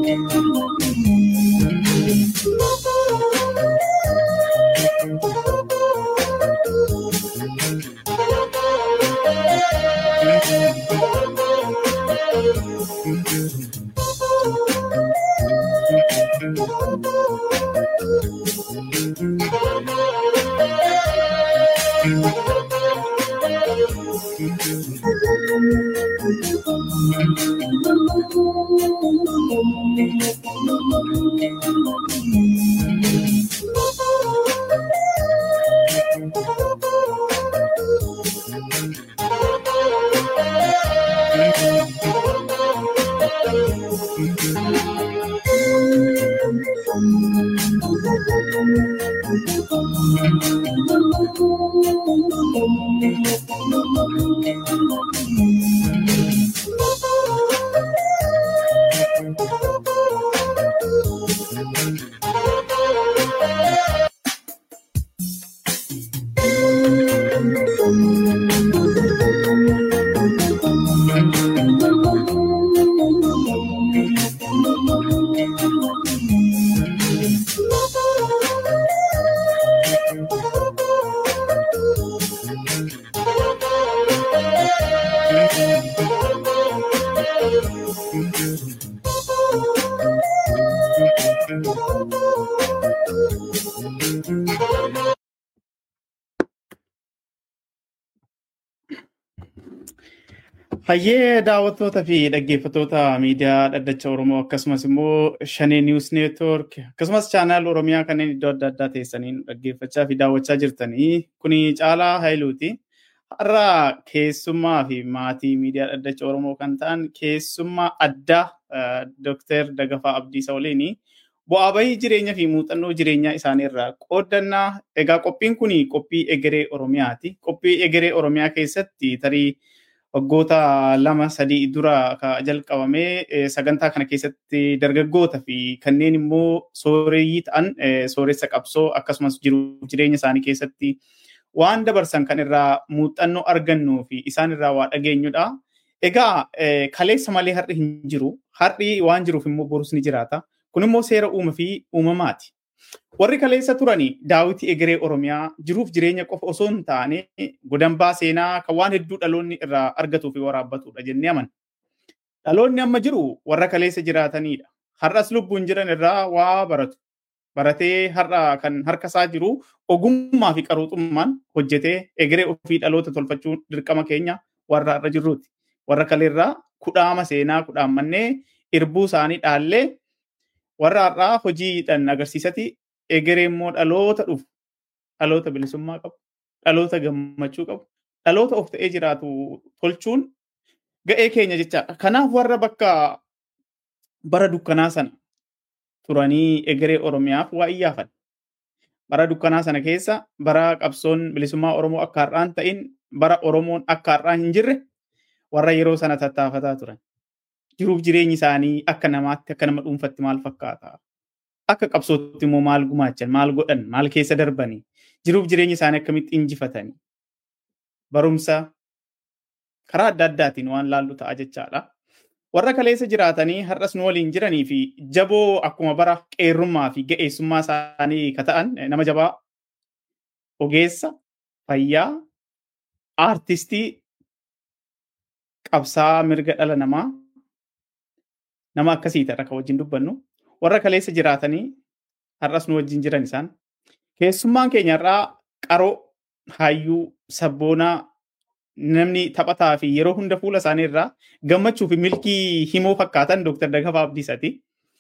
Hayyee daawwattoota fi dhaggeeffattoota miidiyaa dhaddacha Oromoo akkasumas immoo Shanee Niwus Neetwoork akkasumas chaanaal Oromiyaa kanneen iddoo adda addaa teessaniin dhaggeeffachaa fi daawwachaa jirtanii kuni Caalaa Haayiluuti. Har'a keessummaa fi maatii miidiyaa dhaddacha Oromoo kan ta'an keessummaa addaa Dooktar Dagafaa Abdiisa waliin bu'aa bahii jireenyaa fi muuxannoo jireenyaa isaanii irraa qoodannaa. Egaa qophiin kun qophii egeree Oromiyaati. Qophii egeree Oromiyaa keessatti tarii waggoota lama sadii dura jalqabamee sagantaa kana keessatti dargaggoota fi kanneen immoo sooreyyii ta'an sooressa qabsoo akkasumas jiruuf jireenya isaanii keessatti waan dabarsan kan irraa muuxannoo argannuu fi isaan irraa waa dhageenyudha. Egaa kaleessa malee har'i hin jiru. Har'i waan jiruuf immoo borus ni jiraata. Kun immoo seera uuma fi uumamaati. Warri kaleessa turani daawwitii egeree Oromiyaa jiruuf jireenya qofa osoo hin taane godambaa seenaa kan waan hedduu dhaloonni irraa argatuu fi waraabbatudha jennee amanna. Dhaloonni amma jiru warra kaleessa jiraatanidha. Har'as lubbuun jiran irraa waa baratu. Baratee har'a kan harka isaa jiru ogummaa fi qaruuxummaan hojjetee egeree ofii dhaloota tolfachuun dirqama keenya warra har'a jirruuti. Warra kaleerraa kudhaama seenaa kudhaammannee irbuu isaanii dhaallee warra har'aa hojiidhaan agarsiisati egeree immoo dhaloota dhufu dhaloota bilisummaa qabu dhaloota gammachuu qabu dhaloota of ta'ee jiraatu tolchuun ga'ee keenya jechaadha. Kanaaf warra bakka bara dukkanaa sana turanii egeree Oromiyaaf waa iyyaafan. Bara dukkanaa sana keessa bara qabsoon bilisummaa Oromoo akka har'aan ta'in bara Oromoon akka har'aa hin jirre warra yeroo sana tattaafataa turan. Jiruuf jireenyi isaanii akka namaatti akka nama dhuunfatti maal fakkaata? Akka qabsootti immoo maal gumaachan, maal godhan, maal keessa darbanii, jiruuf jireenya isaanii akkamitti injifatanii, barumsa karaa adda addaatiin waan laallu ta'a jechaadha. Warra kaleessa jiraatanii har'as nu waliin jiranii fi jaboo akkuma bara qeerrummaa fi ga'eessummaa isaanii ka ta'an nama jabaa ogeessa, fayyaa, aartistii, qabsaa mirga dhala namaa nama akkasii ta'e kan wajjin dubbannu warra kaleessa jiraatanii har'as nu wajjin jiran isaan keessummaan keenya irraa qaroo hayyuu sabboonaa namni taphataa fi yeroo hunda fuula isaanii irraa gammachuu fi milkii himoo fakkaatan Dr. Dagafaa Abdiisaati.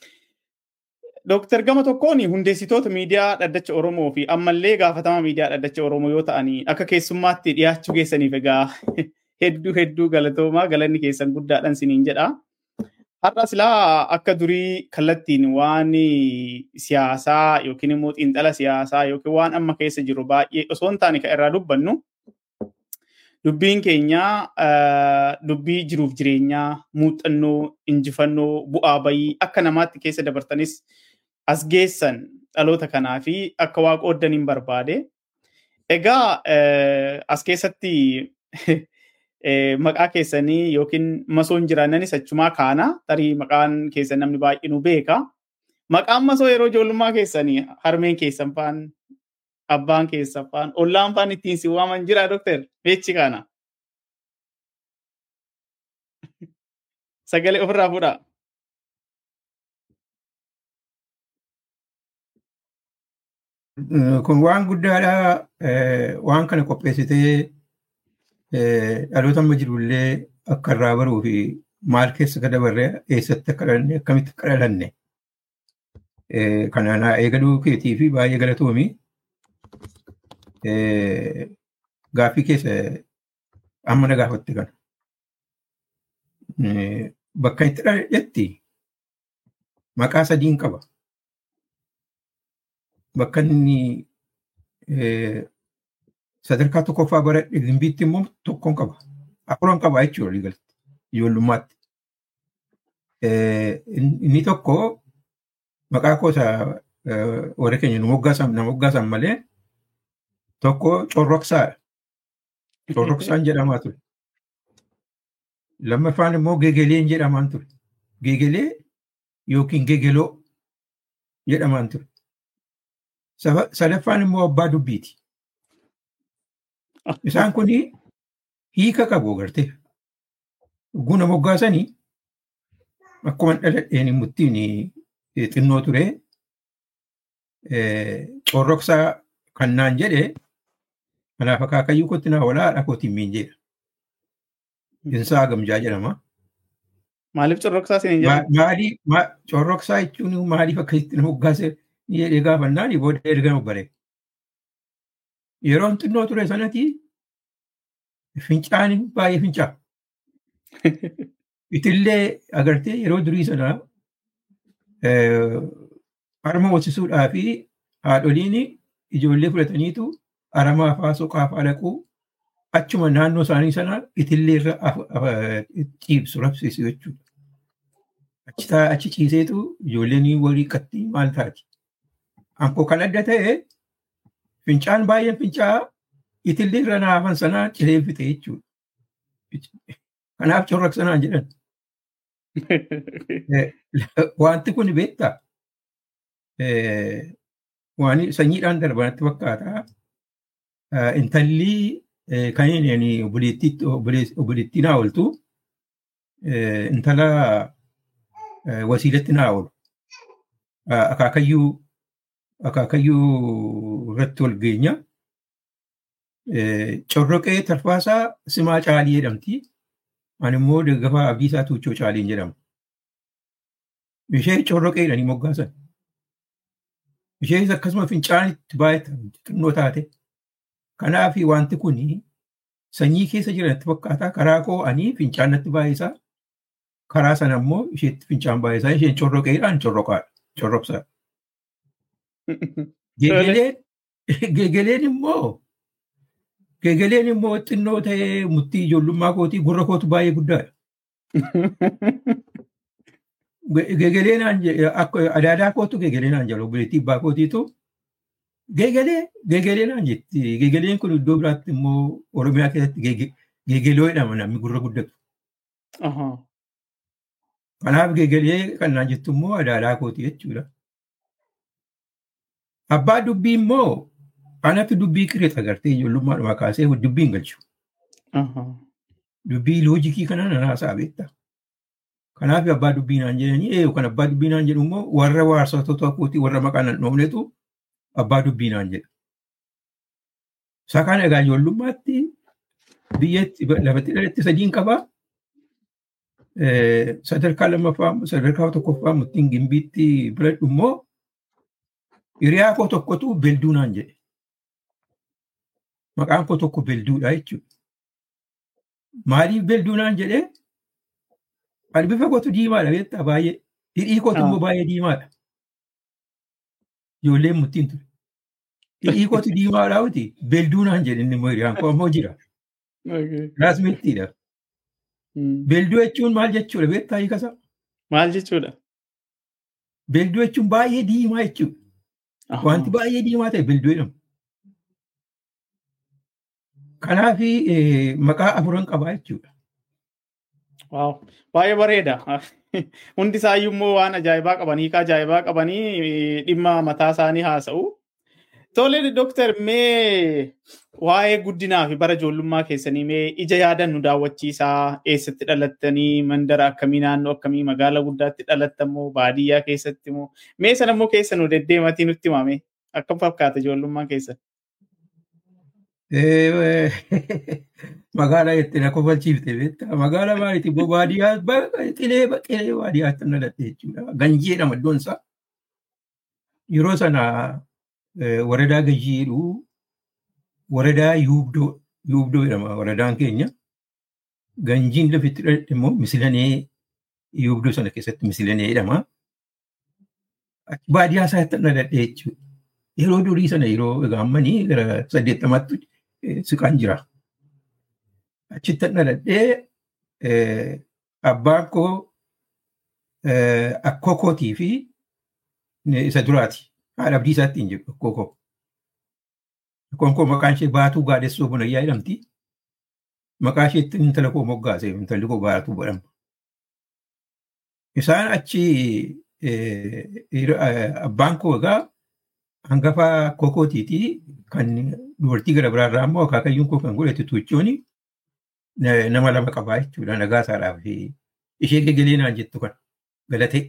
Dr. Gama tokkoon hundeessitoota miidiyaa dhaddacha Oromoo fi ammallee gaafatama miidiyaa dhaddacha Oromoo yoo ta'anii akka keessummaatti dhiyaachuu keessaniif egaa hedduu hedduu galatoomaa galanni keessan guddaadhaan siniin jedha. Har'a silaa akka durii kallattiin waan siyaasaa yookiin immoo xiinxala siyaasaa yookiin waan amma keessa jiru baay'ee osoo hin taane kan irraa dubbannu dubbiin keenya dubbii jiruuf jireenyaa muuxannoo injifannoo bu'aa bayii akka namaatti keessa dabartanis as geessan dhaloota kanaa fi akka waa qooddaniin barbaade. Egaa as keessatti maqaa keessanii yookiin masoon jiraannanis achumaa kaana tarii maqaan keessan namni baay'inuu beeka. Maqaan masoo yeroo ijoollummaa keessanii harmeen keessan faan abbaan keessan faan ollaan faan ittiin si waaman jira doktor beechi kana. Sagalee ofirraa fuudhaa. Kun waan guddaadha. Waan kana qopheessitee dhaloota amma jirullee akka irraa baruu fi maal keessa akka dabarre eessatti akka dhalanne akkamitti akka dhalanne kanaan eegaluu keetii fi baay'ee galatoomi. Gaaffii keessa amma na gaafatte kana. Bakka itti dhaladhetti maqaa sadiin qaba. Bakka inni sadarkaa tokkoffaa baradhe gimbiitti immoo tokkoon qaba. Afuran qaba jechuudha waliigalatti ijoollummaatti. Inni tokko maqaa koosa warra keenya nu moggaasan malee tokko corroksaadha. Corroksaan jedhamaa ture. Lammaffaan immoo gegeleen jedhamaan ture. Gegelee yookiin gegeloo jedhamaan ture. Sadaffaan immoo abbaa dubbiiti. Isaan kun hiika qabu gartee. Guna moggaasanii akkuma dhaladheen muttiin xinnoo ture corroksaa kan naan jedhe kanaaf akaakayyuu kootti naa walaa haadha kootiin miin jedha. Insaa gamjaa jedhama. Maaliif corroksaa isin jedhamu? Maaliif corroksaa jechuun maaliif akkasitti na moggaase jedhee gaafannaan booda erga obbalee. Yeroon xinnoo ture sanatti fincaan baay'ee fincaa. Itillee agartee yeroo durii sana harma hoosisuudhaa fi haadholiin ijoollee fudhataniitu aramaa faa soqaa faa dhaquu achuma naannoo isaanii sana itillee irra ciibsu rabsiisu jechuudha. Achi ciiseetu ijoolleen walii qatti maal taati. Ankoo kan adda ta'e fincaan baay'een fincaa itillee irra naafan sanaa cileeffite jechuudha. Kanaaf corroksanaan jedhan. Wanti kun beektaa? Waan sanyiidhaan darbanatti fakkaata. Intalli kan inni obboleettii naa ooltu intala wasiilatti naa oolu. Akaakayyuu akaakayyuu irratti wal geenya. Corroqee tarfaasaa simaa caalii jedhamti. Ani immoo daggafaa abdiisaa tuuchoo caaliin jedhama. Ishee corroqeedhanii moggaasan. Isheenis akkasuma fincaanitti baay'ata xinnoo taate. Kanaaf wanti kun sanyii keessa jiranitti fakkaata. Karaa koo ani fincaan natti baay'isaa. Karaa sana immoo isheetti fincaan baay'isaa. Isheen corroqeedhaan corroqaadha. Corrobsaadha. Gegeleen immoo gegeleen immoo xinnoo ta'ee murtii ijoollummaa kootii gurra kootu baay'ee guddaadha. Gegeleen adaadaa kootu gegeleen aan jedhu obboleettii abbaa kootiitu gegelee gegeleen aan jetti. Gegeleen kun iddoo biraatti immoo Oromiyaa keessatti gegeloo jedhama namni gurra guddatu. Kanaaf gegelee kan naan jettu immoo adaadaa kooti jechuudha. Abbaa dubbii immoo anatu dubbii qireexa agartee ijoollummaadhuma kaasee dubbii hin galchu. Dubbii loojikii kana nan haasa'a beektaa. Kanaaf abbaa dubbii naan jedhanii eeyu kan abbaa dubbii naan jedhu immoo warra waarsatoota kootii warra maqaa nan dhoofnetu abbaa dubbii naan jedha. Isaa kana egaa ijoollummaatti biyyatti lafatti dhalatti sadiin qabaa. Sadarkaa lammaffaa sadarkaa tokkoffaa murtiin gimbiitti biradhu immoo hiriyaa koo tokkotu beelduu naan jedhe. Maqaan koo tokko beelduudha jechuudha. Maaliif beelduu naan jedhee? Ani bifa kootu diimaadha beektaa baay'ee. Hidhii kootu immoo baay'ee diimaadha. Ijoolleen murtiin ture. Hidhii kootu diimaadha uti beelduu naan jedhe inni immoo hiriyaan koo ammoo jira. Raasmettiidha. Beelduu jechuun maal jechuudha beektaa hiikasaa? Maal jechuudha? Beelduu jechuun baay'ee diimaa jechuudha. Wanti baay'ee diimaa ta'e beelduu jedhama. Kanaaf maqaa afuran qabaa jechuudha. Waaw baay'ee bareeda. Hundi isaayyuu immoo waan ajaa'ibaa qabanii hiika ajaa'ibaa qabanii dhimma mataa isaanii haasa'u. Tole Dooktar mee waa'ee guddinaa fi bara ijoollummaa keessanii mee ija yaadan nu daawwachiisaa eessatti dhalattanii mandara akkamii naannoo akkamii magaala guddaatti dhalattan moo baadiyyaa keessatti moo mee sana immoo keessa nu deddeematii nutti himame akkam fakkaata ijoollummaan keessan. Magaalaa jettee na kofalchiifte beektaa magaalaa maaliiti boo baadiyyaa qilee qilee baadiyyaatti dhaladhe jechuudha ganjeedha iddoon isaa yeroo sana ወረዳ ገዢ ሄዱ ወረዳ ዩብዶ ዩብዶ jedhama waradaan keenya ganjiin lafitti dhaladhe immoo misilanee yuubdoo sana keessatti misilanee jedhama baadiyyaa isaatti dhaladhe jechuudha yeroo durii sana yeroo gaammanii gara saddeettamaatti siqaan jira achitti dhaladhee abbaan koo akkoo kootii fi isa duraati haadha abdii isaatti hin jedhu akkoo koo. Akkoon koo maqaan ishee baatuu gaadessoo bunayyaa jedhamti. Maqaa isheetti intala koo moggaase intalli koo baatuu jedhama. Isaan achi abbaan koo egaa hangafa akkoo kootiiti kan dubartii gara biraarraa immoo akaakayyuun koo kan godhate tuuchooni nama lama qabaa jechuudha nagaa isaadhaaf ishee gegelee naan jettu kan galatee.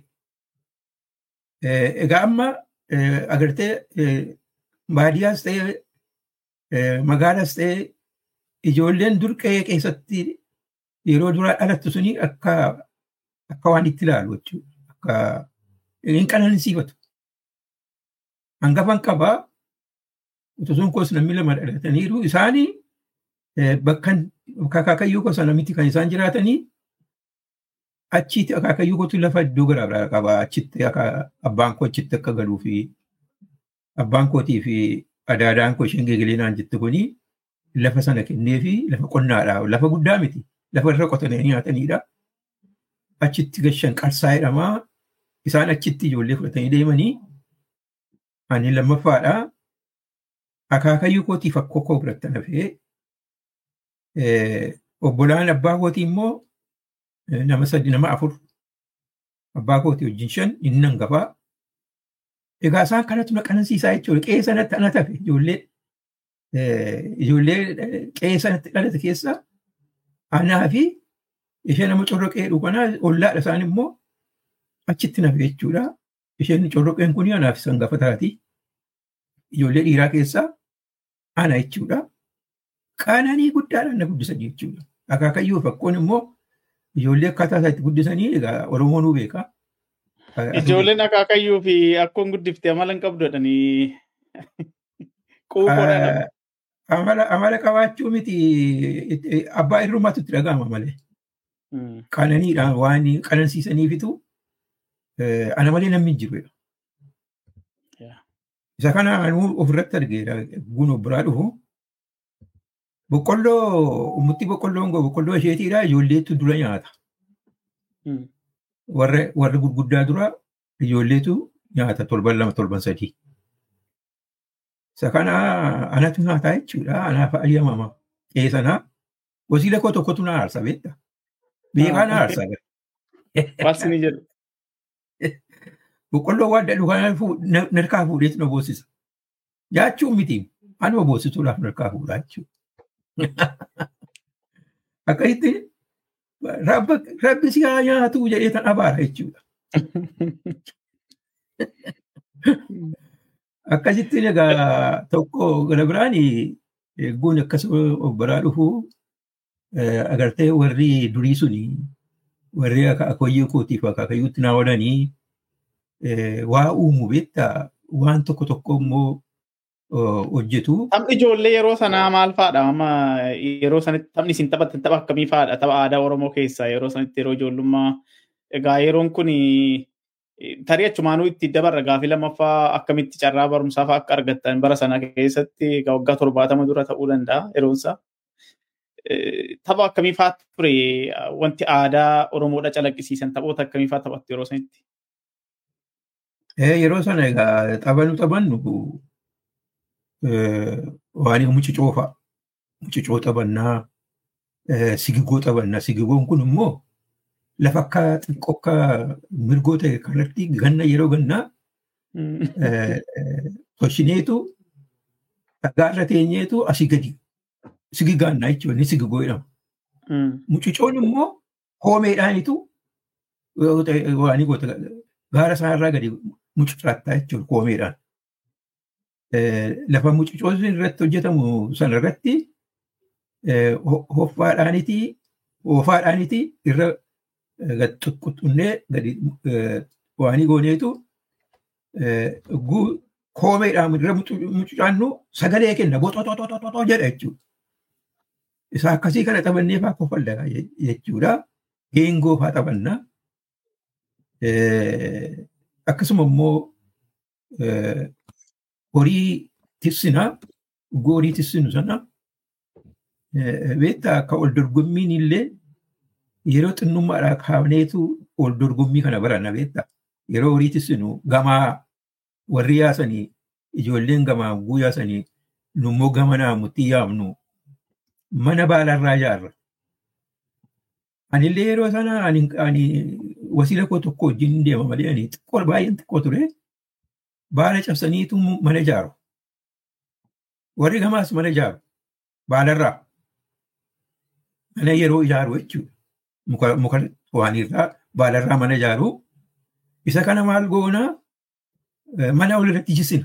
Egaa amma agartee baadiyyaas ta'ee magaalaas ta'ee ijoolleen dur qe'ee keessatti yeroo duraa dhalattu suni akka akka waan itti ilaalu jechuudha. Akka hin qanansiifatu. Hangafan qabaa utusuun koos namni lama dhalataniiru isaanii bakkan akaakayyuu gosa namitti kan isaan jiraatanii achitti akaakayyuu kootu lafa iddoo garaa garaa qaba. Achitti abbaan koo achitti akka galuu fi abbaan kootii fi adaadaan koo isheen geegilee naan jettu kuni lafa sana kennee fi lafa qonnaadha. Lafa guddaa miti. Lafa irra qotanii nyaatanidha. Achitti gashan qarsaa jedhama. Isaan achitti ijoollee fudhatanii deemanii ani lammaffaadha. Akaakayyuu kootiif akkoo koo biratti hafee obbolaan abbaa kootii immoo nama sadi nama afur abbaa kootii wajjin shan inni hangafaa. Egaa isaan kanatu na qanansiisaa jechuudha. Qe'ee sanatti ana tafe ijoollee ijoollee qe'ee sanatti dhalate keessa anaa fi ishee nama corroqee dhuganaa ollaadha isaan immoo achitti nafe jechuudha. Isheen corroqeen kun anaaf isa hangafa taati. Ijoollee dhiiraa keessaa ana jechuudha. Qananii guddaadhaan na guddisan jechuudha. Akaakayyuu fakkoon immoo ijoollee akkaataa isaatti guddisanii egaa Oromoonuu beekaa. Ijoolleen akaakayyuu fi akkoon guddifte amala hin qabdu jedhanii quuqoodhaan. Amala qabaachuu miti abbaa irrumaatu itti dhaga'ama malee. Qananiidhaan waan qanansiisaniifitu ana malee namni hin jiru. Isa kana anuu ofirratti argeera guun biraa dhufu. Boqqolloo ummutti boqqolloon goo boqqolloo isheetiidha ijoolleetu dura nyaata. Warri gurguddaa dura ijoolleetu nyaata torban lama torban sadii. Isa kana anatu nyaataa jechuudha. Anaaf ayyamama. Qe'ee sanaa wasiila koo tokkotu na aarsa beekta. Beekaa na aarsa. Waasi ni jedhu. Boqqolloo waan dadhu kana narkaa fuudheetu na boossisa. Nyaachuun miti. Anuma boossisuudhaaf narkaa fuudhaa jechuudha. Akkasitti rabbi si haa nyaatu jedhee tan abaara jechuudha. Akkasitti egaa tokko gara biraan eegguun akkasuma of biraa dhufu agartee warri durii suni warri akaakayyuu kootiif akaakayyuutti naa oolanii waa uumu beektaa waan tokko tokko immoo hojjetu. Taphni ijoollee yeroo sanaa maal fa'aadha? Amma yeroo sanatti taphni isin taphattan tapha akkamii fa'aadha? Tapha aadaa Oromoo keessaa yeroo sanatti yeroo ijoollummaa. Egaa yeroon kun tarii achumaanuu itti dabarra gaafii lammaffaa akkamitti carraa barumsaa fa'aa akka argattan bara sana keessatti egaa waggaa torbaatama dura ta'uu danda'a yeroon isaa. Tapha akkamii fa'aa ture wanti aadaa Oromoodha calaqqisiisan taphoota akkamii fa'aa taphattu yeroo sanitti? Yeroo sana egaa taphannu taphannu waan muci coofaa. mucucoo taphannaa, sigigoo taphannaa. Sigigoon kun immoo lafa akka xiqqoo akka mirgoo ta'e kanatti ganna yeroo gannaa toshineetu dhagaarra teenyeetu asii gadi sigigaannaa jechuudha inni sigigoo jedhama. Mucucoon immoo koomeedhaanitu waan goota gaara isaarraa gadi mucucaattaa jechuudha koomeedhaan. Lafa mucucoon irratti hojjetamu sana irratti hoffaadhaaniti hoofaadhaaniti irra gad xuxxunnee gadi waan gooneetu koomeedhaan irra mucucaannu sagalee kenna boxoxoxoxoxo jedha jechuudha. Isa akkasii kana taphannee fa'aa kofalla jechuudha. Geengoo fa'aa taphannaa. Akkasuma immoo horii tissinaa horii tissinu sana beektaa akka ol dorgommiin illee yeroo xinnummaadhaa kaafneetu ol dorgommii kana baranna beektaa. Yeroo horii tissinu gamaa warri yaasanii ijoolleen gamaa guu yaasanii nummoo gama naamutti yaamnu mana baalarraa ijaarra. Anillee yeroo sana ani wasiila koo tokko wajjin deema malee ani xiqqoo baay'een xiqqoo ture. Baala cabsaniitu mana ijaaru. Warri gamaas mana ijaaru. Baalarraa. Mana yeroo ijaaru jechuudha. Muka waanirraa baalarraa mana ijaaru. Isa kana maal goonaa mana walirratti jisina.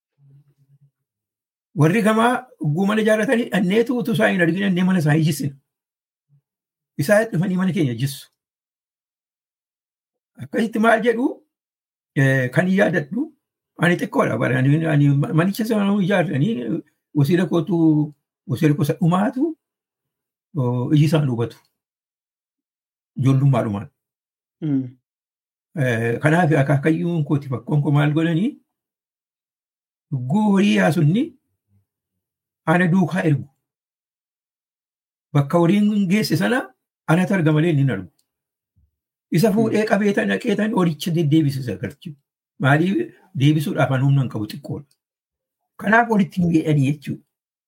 Warri gamaa ugguu mana ijaarratanii dhanneetu utuu isaa hin argin dhannee mana isaanii jisina. Isaa dhufanii mana keenya jissu. Akkasitti maal jedhu kan hin yaadadhu ani xiqqoodha bara ani manicha sana ijaarranii wasiila kootu wasiila gosa dhumaatu iji isaan hubatu. Ijoollummaadhumaan. Kanaaf akaakayyuun kooti fakkoon koo maal godhanii horii yaasunni ana duukaa ergu. Bakka horiin geesse sana anatu arga malee inni argu. Isa fuudhee qabeetan dhaqeetan horicha deddeebisisa galchu. Maaliif deebisuudhaaf an humna hin qabu xiqqoodha. Kanaaf walitti hin geedhanii jechuudha.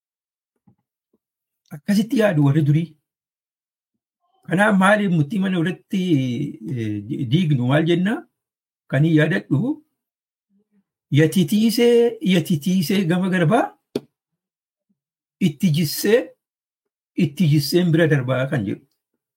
Akkasitti yaadu warri durii. Kanaaf maaliif murtii mana irratti diignu maal jennaa? Kan hin yaadadhu yatitiisee yatitiisee gama garbaa itti jissee itti jisseen bira darbaa kan jedhu.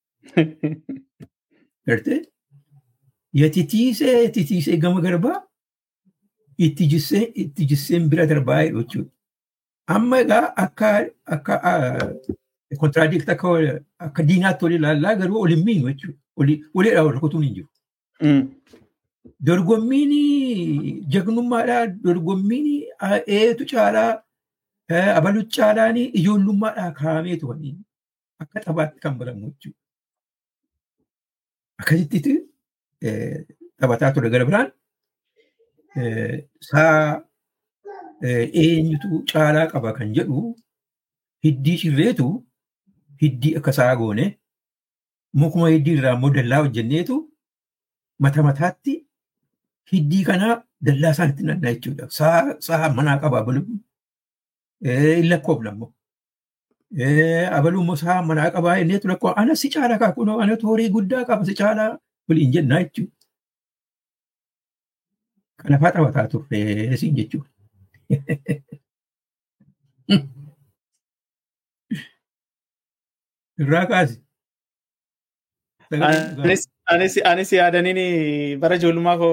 Gartee? Yatitiisee yatitiisee gama garbaa itti jissee itti jisseen bira darbaa jedhu jechuudha. Amma egaa akka akka kontiraadirikti akka akka diinaatti ol ilaallaa garuu ol hin miinu jechuudha. Waliidhaa wal rukutuun hin jiru. Dorgommiin jagnummaadhaa dorgommiin eetu caalaa abalu caalaan ijoollummaadhaa kaa'ameetu waliin akka taphaatti kan baramu jechuudha. Akkasitti taphataa ture gara biraan saa eenyutu caalaa qaba kan jedhu hiddii cirreetu hiddii akka saa goone mukuma hiddii irraa immoo dallaa hojjenneetu mata mataatti hiddii kanaa dallaa isaanitti nannaa jechuudha. Saa manaa qaba abaluu. Hin lakkoofna immoo. Abaluu immoo saa manaa qabaa inneetu lakkoo ana si caalaa kaa kunoo ana horii guddaa qaba si caalaa waliin jennaa jechuudha. Kana fa'aa taphataa turre siin jechuudha. Irraa kaasi. Anis yaadaniin bara ijoollummaa koo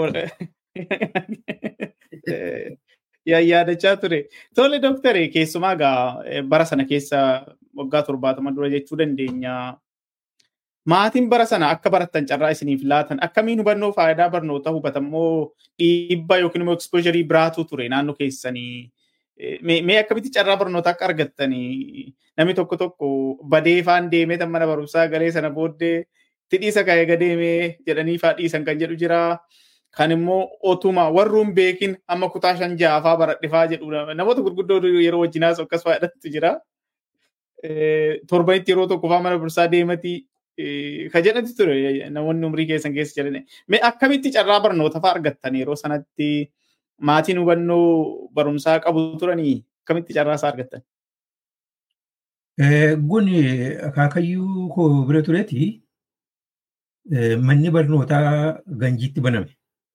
yaadachaa ture. Tole doktare keessumaa egaa bara sana keessa waggaa torbaatama dura jechuu dandeenya. Maatiin bara sana akka barattan carraa isiniif laatan akkamiin hubannoo faayidaa barnoota hubatammoo dhiibbaa yookiin immoo ekspoosharii biraatu ture naannoo keessanii. Mee akkamitti carraa barnoota akka argattanii namni tokko tokko badee faan deemee tan mana barumsaa galee sana booddee tidhiisa ka'ee gadeemee jedhanii faa dhiisan kan jedhu jira. Kan immoo otuma warruun beekin amma kutaa shan ja'afaa baradhifaa jedhu namoota gurguddoo yeroo wajjinaas akkas faayidatti jira. Torbanitti yeroo tokko faa mana barumsaa deematii ka jedhati ture namoonni umrii keessan keessa jedhani. Mee akkamitti carraa barnoota faa argattan yeroo sanatti maatiin hubannoo barumsaa qabu turanii akkamitti carraa isaa argattan? Gun akaakayyuu koo bira tureeti manni barnootaa ganjiitti baname.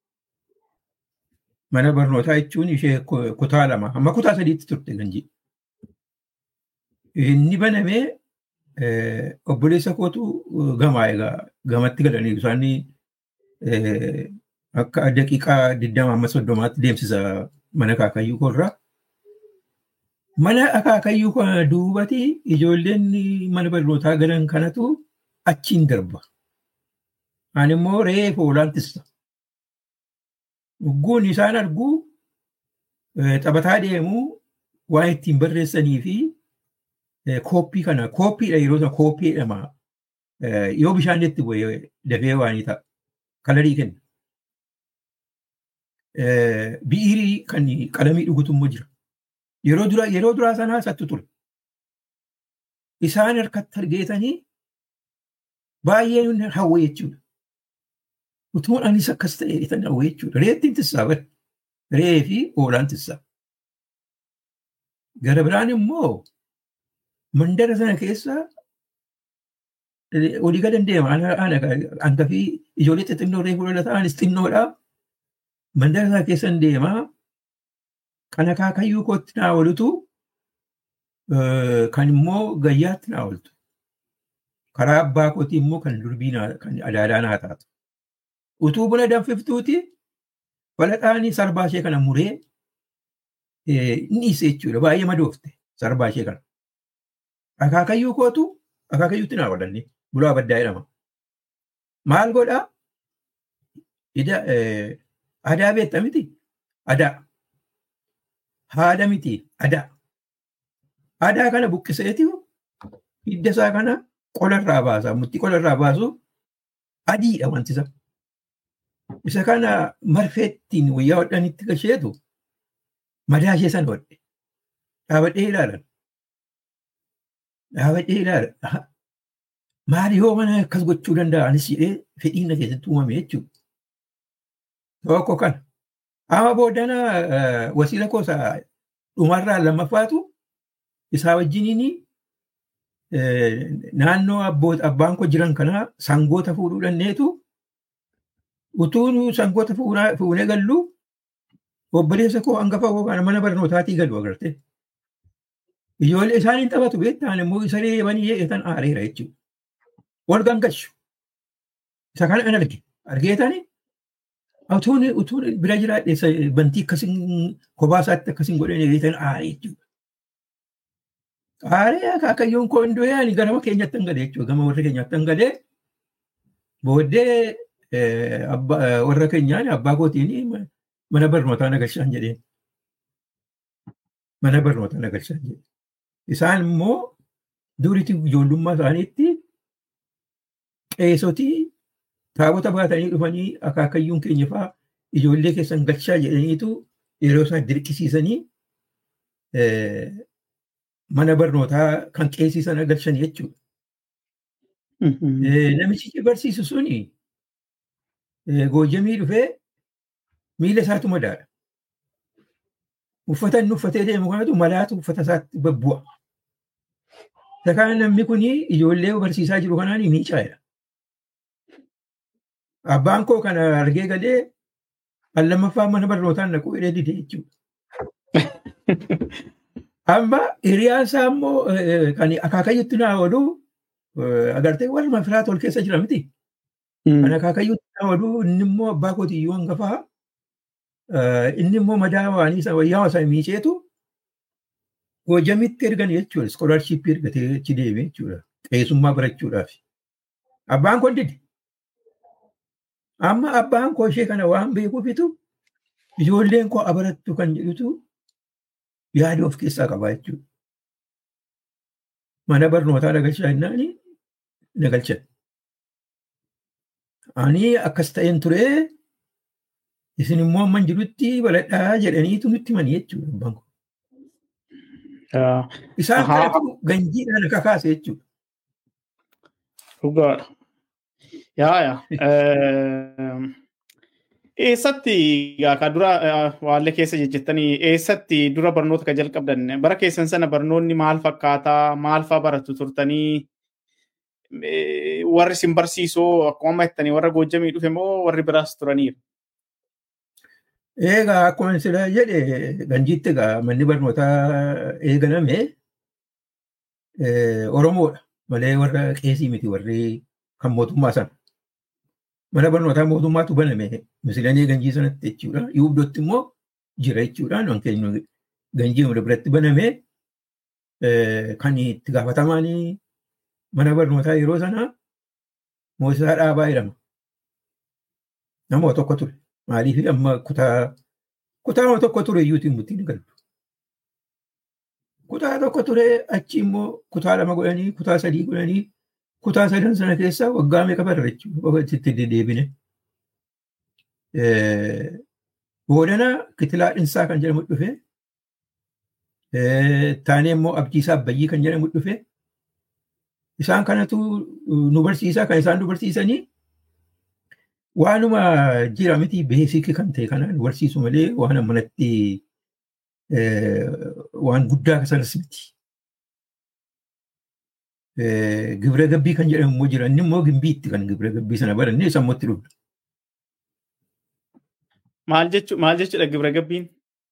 Mana barnootaa jechuun ishee kutaa lama amma kutaa sadiitti turte ganjii. Inni banamee obboleessa kootu gamaa egaa gamatti galanii isaan akka daqiiqaa digdama amma soddomaatti deemsisa mana akaakayyuu koorraa. Mana akaakayyuu kana duubatti ijoolleen mana barnootaa galan kanatu achiin darba. Ani immoo reefu olaantissa. Dhugguun isaan arguu taphataa deemuu waan ittiin barreessanii fi kooppii kana kooppiidha yeroo sana kooppii jedhama. Yoo bishaan itti bu'e dafee waan ta'a. Kalarii kenna. Bi'irii kan qalamii dhugutu immoo jira. Yeroo dura yeroo duraa sanaa sattu ture. Isaan harkatti argeetanii baay'ee hawwe jechuudha. Utuun anis akkas ta'e tan hawwe jechuudha. Reettiin tissaa bari. Ree fi hoolaan tissaa. Gara biraan immoo mandara sana keessa olii gad deema. Hangafii ijoollee xixinnoo reefu lola ta'anis xinnoodha. Mandara sana keessa deemaa. Kan akaakayyuu kootti naa oolutu kan immoo gayyaatti naa ooltu. Karaa abbaa kootii immoo kan durbii kan adaadaa naa taatu. Utuu buna danfiftuuti balaxaanii sarbaa ishee kana muree ni dhiise jechuudha. Baay'ee madoofte sarbaa ishee kana. Akaakayyuu kootu akaakayyuutti naa oolanne bulaa baddaa jedhama. Maal godhaa? Adaa beekta miti? Adaa. haadha miti adaa. Adaa kana buqqiseeti hidda isaa kana qolarraa baasa. Mutti qolarraa baasu adiidha wanti isa. Isa kana marfeettiin wayyaa hodhanitti gasheetu madaa ishee sana hodhe. Dhaabadhee ilaalan. Dhaabadhee ilaalan. Maali yoo mana akkas gochuu danda'a anis jedhee fedhiin na keessatti uumame jechuudha. Tokko kana. Amma booddana wasiila koosa dhumarraa lammaffaatu isaa wajjiniin naannoo abbaan koo jiran kana sangoota fuudhuu dandeetu utuu sangoota fuunee gallu obboleessa koo hangafa koo kana mana barnootaatii galu agarte. Ijoollee isaaniin taphatu beektaan immoo isa reebanii eegan aareera jechuudha. Wal gangashu. Isa kana an arge. Argeetanii utuun utuun bira jiraadhe bantii akkasiin kophaa isaatti akkasiin godhanii eegan aaree jechuudha. Aaree akaakayyoon koo hin du'e garama keenyatti hin galee jechuudha. Gama warra keenyatti hin galee booddee warra keenyaan abbaa kootiin mana barnootaa nagalchaan jedheen. Mana barnootaa nagalchaan jedheen. Isaan immoo duriitti ijoollummaa isaaniitti qeesotii taabota baatanii dhufanii akaakayyuun keenya fa'aa ijoollee keessan galchaa jedhaniitu yeroo isaan dirqisiisanii mana barnootaa kan qeesisan galchan jechuudha. Namichi barsiisu suni goojjamii dhufee miila isaatu madaadha. Uffata inni uffatee deemu kanatu malaatu uffata isaatti babbu'a. Isa kana namni kun ijoollee barsiisaa jiru kanaan miicaa'edha. Abbaan koo kana argee galee kan lammaffaa mana barnootaan naquu hidhee dide jechuudha. Amma hiriyaan isaa immoo kan akaakayyutti naa oolu agartee warra firaa tol keessa jira miti. Kan akaakayyutti naa oolu inni immoo abbaa kootiyyuu hangafaa inni immoo madaa waanii isa wayyaa isaa miiceetu goojjamitti ergan jechuudha. Iskoolaarshiippii ergatee achi deeme jechuudha. Qeessummaa barachuudhaaf. Abbaan koo dide. Amma abbaan koo ishee kana waan beekuufitu ijoolleen koo abarattu kan jedhutu yaada of keessaa qabaa jechuudha. Mana barnootaa nagalchaa jennaani nagalchan. Ani akkas ta'een turee isin immoo amman jirutti baladhaa jedhaniitu nutti mani jechuudha abbaan koo. Isaan kanatu ganjiidhaan akka kaase jechuudha. Dhugaadha. Yaa yaa. Eessatti ka dura waallee keessa jejjettanii eessatti dura barnoota ka jalqabdan bara keessan sana barnoonni maal fakkaataa maal fa'aa baratu turtanii warri isin barsiisoo akkuma amma jettanii warra goojjamii dhufe moo warri biraas turaniiru? Egaa akkuma sila jedhe ganjiitti egaa manni barnootaa eegalame Oromoodha malee warra qeesii miti warri kan mootummaa sana. Mana barnootaa mootummaatu baname misilanii ganjii sanatti jechuudha. Yuubdootti immoo jira jechuudha. Waan keenya ganjii biratti baname kan itti gaafatamaan mana barnootaa yeroo sana Moosisaa Dhaabaa jedhama. Nama tokko ture. Maaliif amma kutaa kutaa tokko ture iyyuutiin murtiin galu. Kutaa tokko ture achi immoo kutaa lama godhanii kutaa sadii godhanii kutaa sadan sana keessaa waggaa meeqa barra jechuudha. Itti deddeebine. Boodana kitilaa dhinsaa kan jedhamu dhufe. Taanee immoo abdiisaa abbayyii kan jedhamu dhufe. Isaan kanatu nu barsiisaa kan isaan nu barsiisanii waanuma jira miti beesikii kan ta'e kana nu barsiisu malee waan ammanatti waan guddaa sanas miti. Gibira gabbii kan jedhamu immoo jira inni immoo gimbiitti kan gibira gabbii sana barannee sammuutti dhufna. Maal jechuudha gibira gabbiin?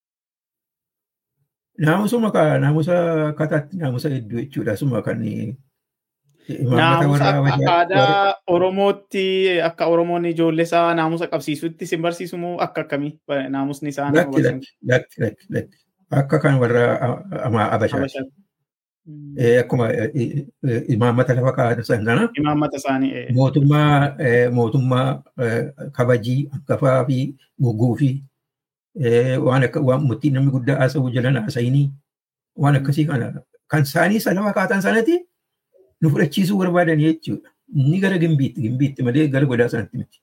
Naamusuma naamusa kataatti naamusa hedduu jechuudha. Suma kan Naamusa akka aadaa Oromootti akka Oromoon ijoollee isaa naamusa qabsiisutti sin barsiisu moo akka akkamii naamusni isaa nama barsiisu? Akka kan warra Abashaati. Akkuma imaammata lafa kaa'atan sana. Imaammata isaanii. Mootummaa mootummaa kabajii hangafaa fi goggoo fi waan akka waan murtii namni guddaa haasa'uu jalan haasa'inii waan akkasii kana kan isaanii lafa kaa'atan sanatti nu fudhachiisuu barbaadan jechuudha. Inni gara gimbiitti gimbiitti malee gara godaa sanatti miti.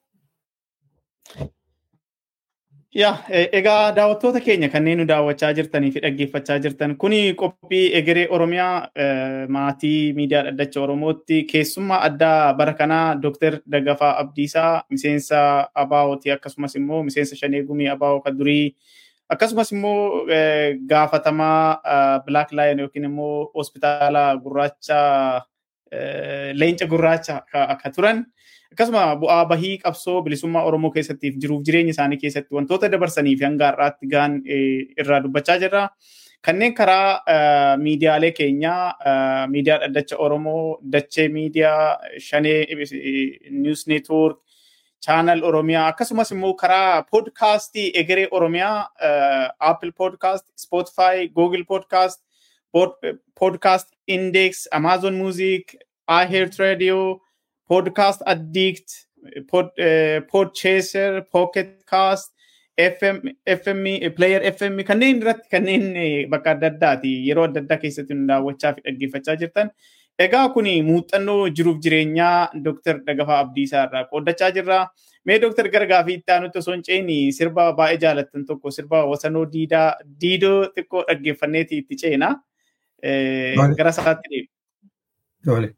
Yaa egaa daawwattoota keenya kanneen nu daawwachaa jirtanii fi dhaggeeffachaa jirtan kuni qophii egeree Oromiyaa maatii miidiyaa dhaddacha Oromootti keessummaa addaa bara kanaa Dr. Daggafaa Abdiisaa miseensa Abaawoti akkasumas immoo miseensa Shanee Gumii Abaawoo kan durii akkasumas immoo gaafatamaa Black Lion yookiin immoo hospitaala gurraacha leenca gurraacha akka turan. akkasuma bu'aa bahii qabsoo bilisummaa Oromoo keessattiif jiruuf jireenya isaanii keessatti wantoota dabarsanii fi hanga har'aatti gaan irraa dubbachaa jirra. Kanneen karaa miidiyaalee keenyaa miidiyaa dhaddacha Oromoo, dachee miidiyaa, shanee niwus neetwoork, chaanal Oromiyaa akkasumas immoo karaa poodkaastii egeree Oromiyaa Apple Podcast, Spotify, Google Podcast, Podcast Index, Amazon Music, iHeart Radio, podcast addict, pod, uh, podchaser, pocket cast, FM, FM, player FM kanneen irratti kanneen bakka adda addaati yeroo adda addaa keessatti nu daawwachaa fi dhaggeeffachaa jirtan. Egaa kun muuxannoo jiruuf jireenyaa Dr. Daggafaa Abdiisaa irraa qooddachaa jirra. Mee Dr. gara gaafii itti aanutti osoo hin ceeni sirba baay'ee jaalattan tokko sirba wasanoo diidaa diidoo xiqqoo dhaggeeffanneeti itti ceena. Gara isaatti deemu.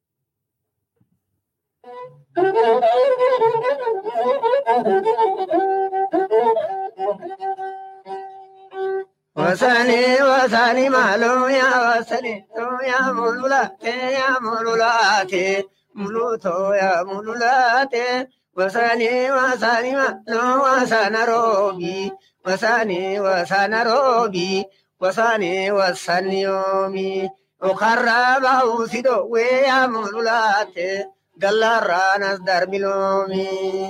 Wasani wasani malo ya wasani to ya mulula te ya mulula te muluto ya mulula te wasani wasani malo wasana robi wasani wasana robi wasani wasani yomi okarra bausido we ya mulula te galarranas darbilomi.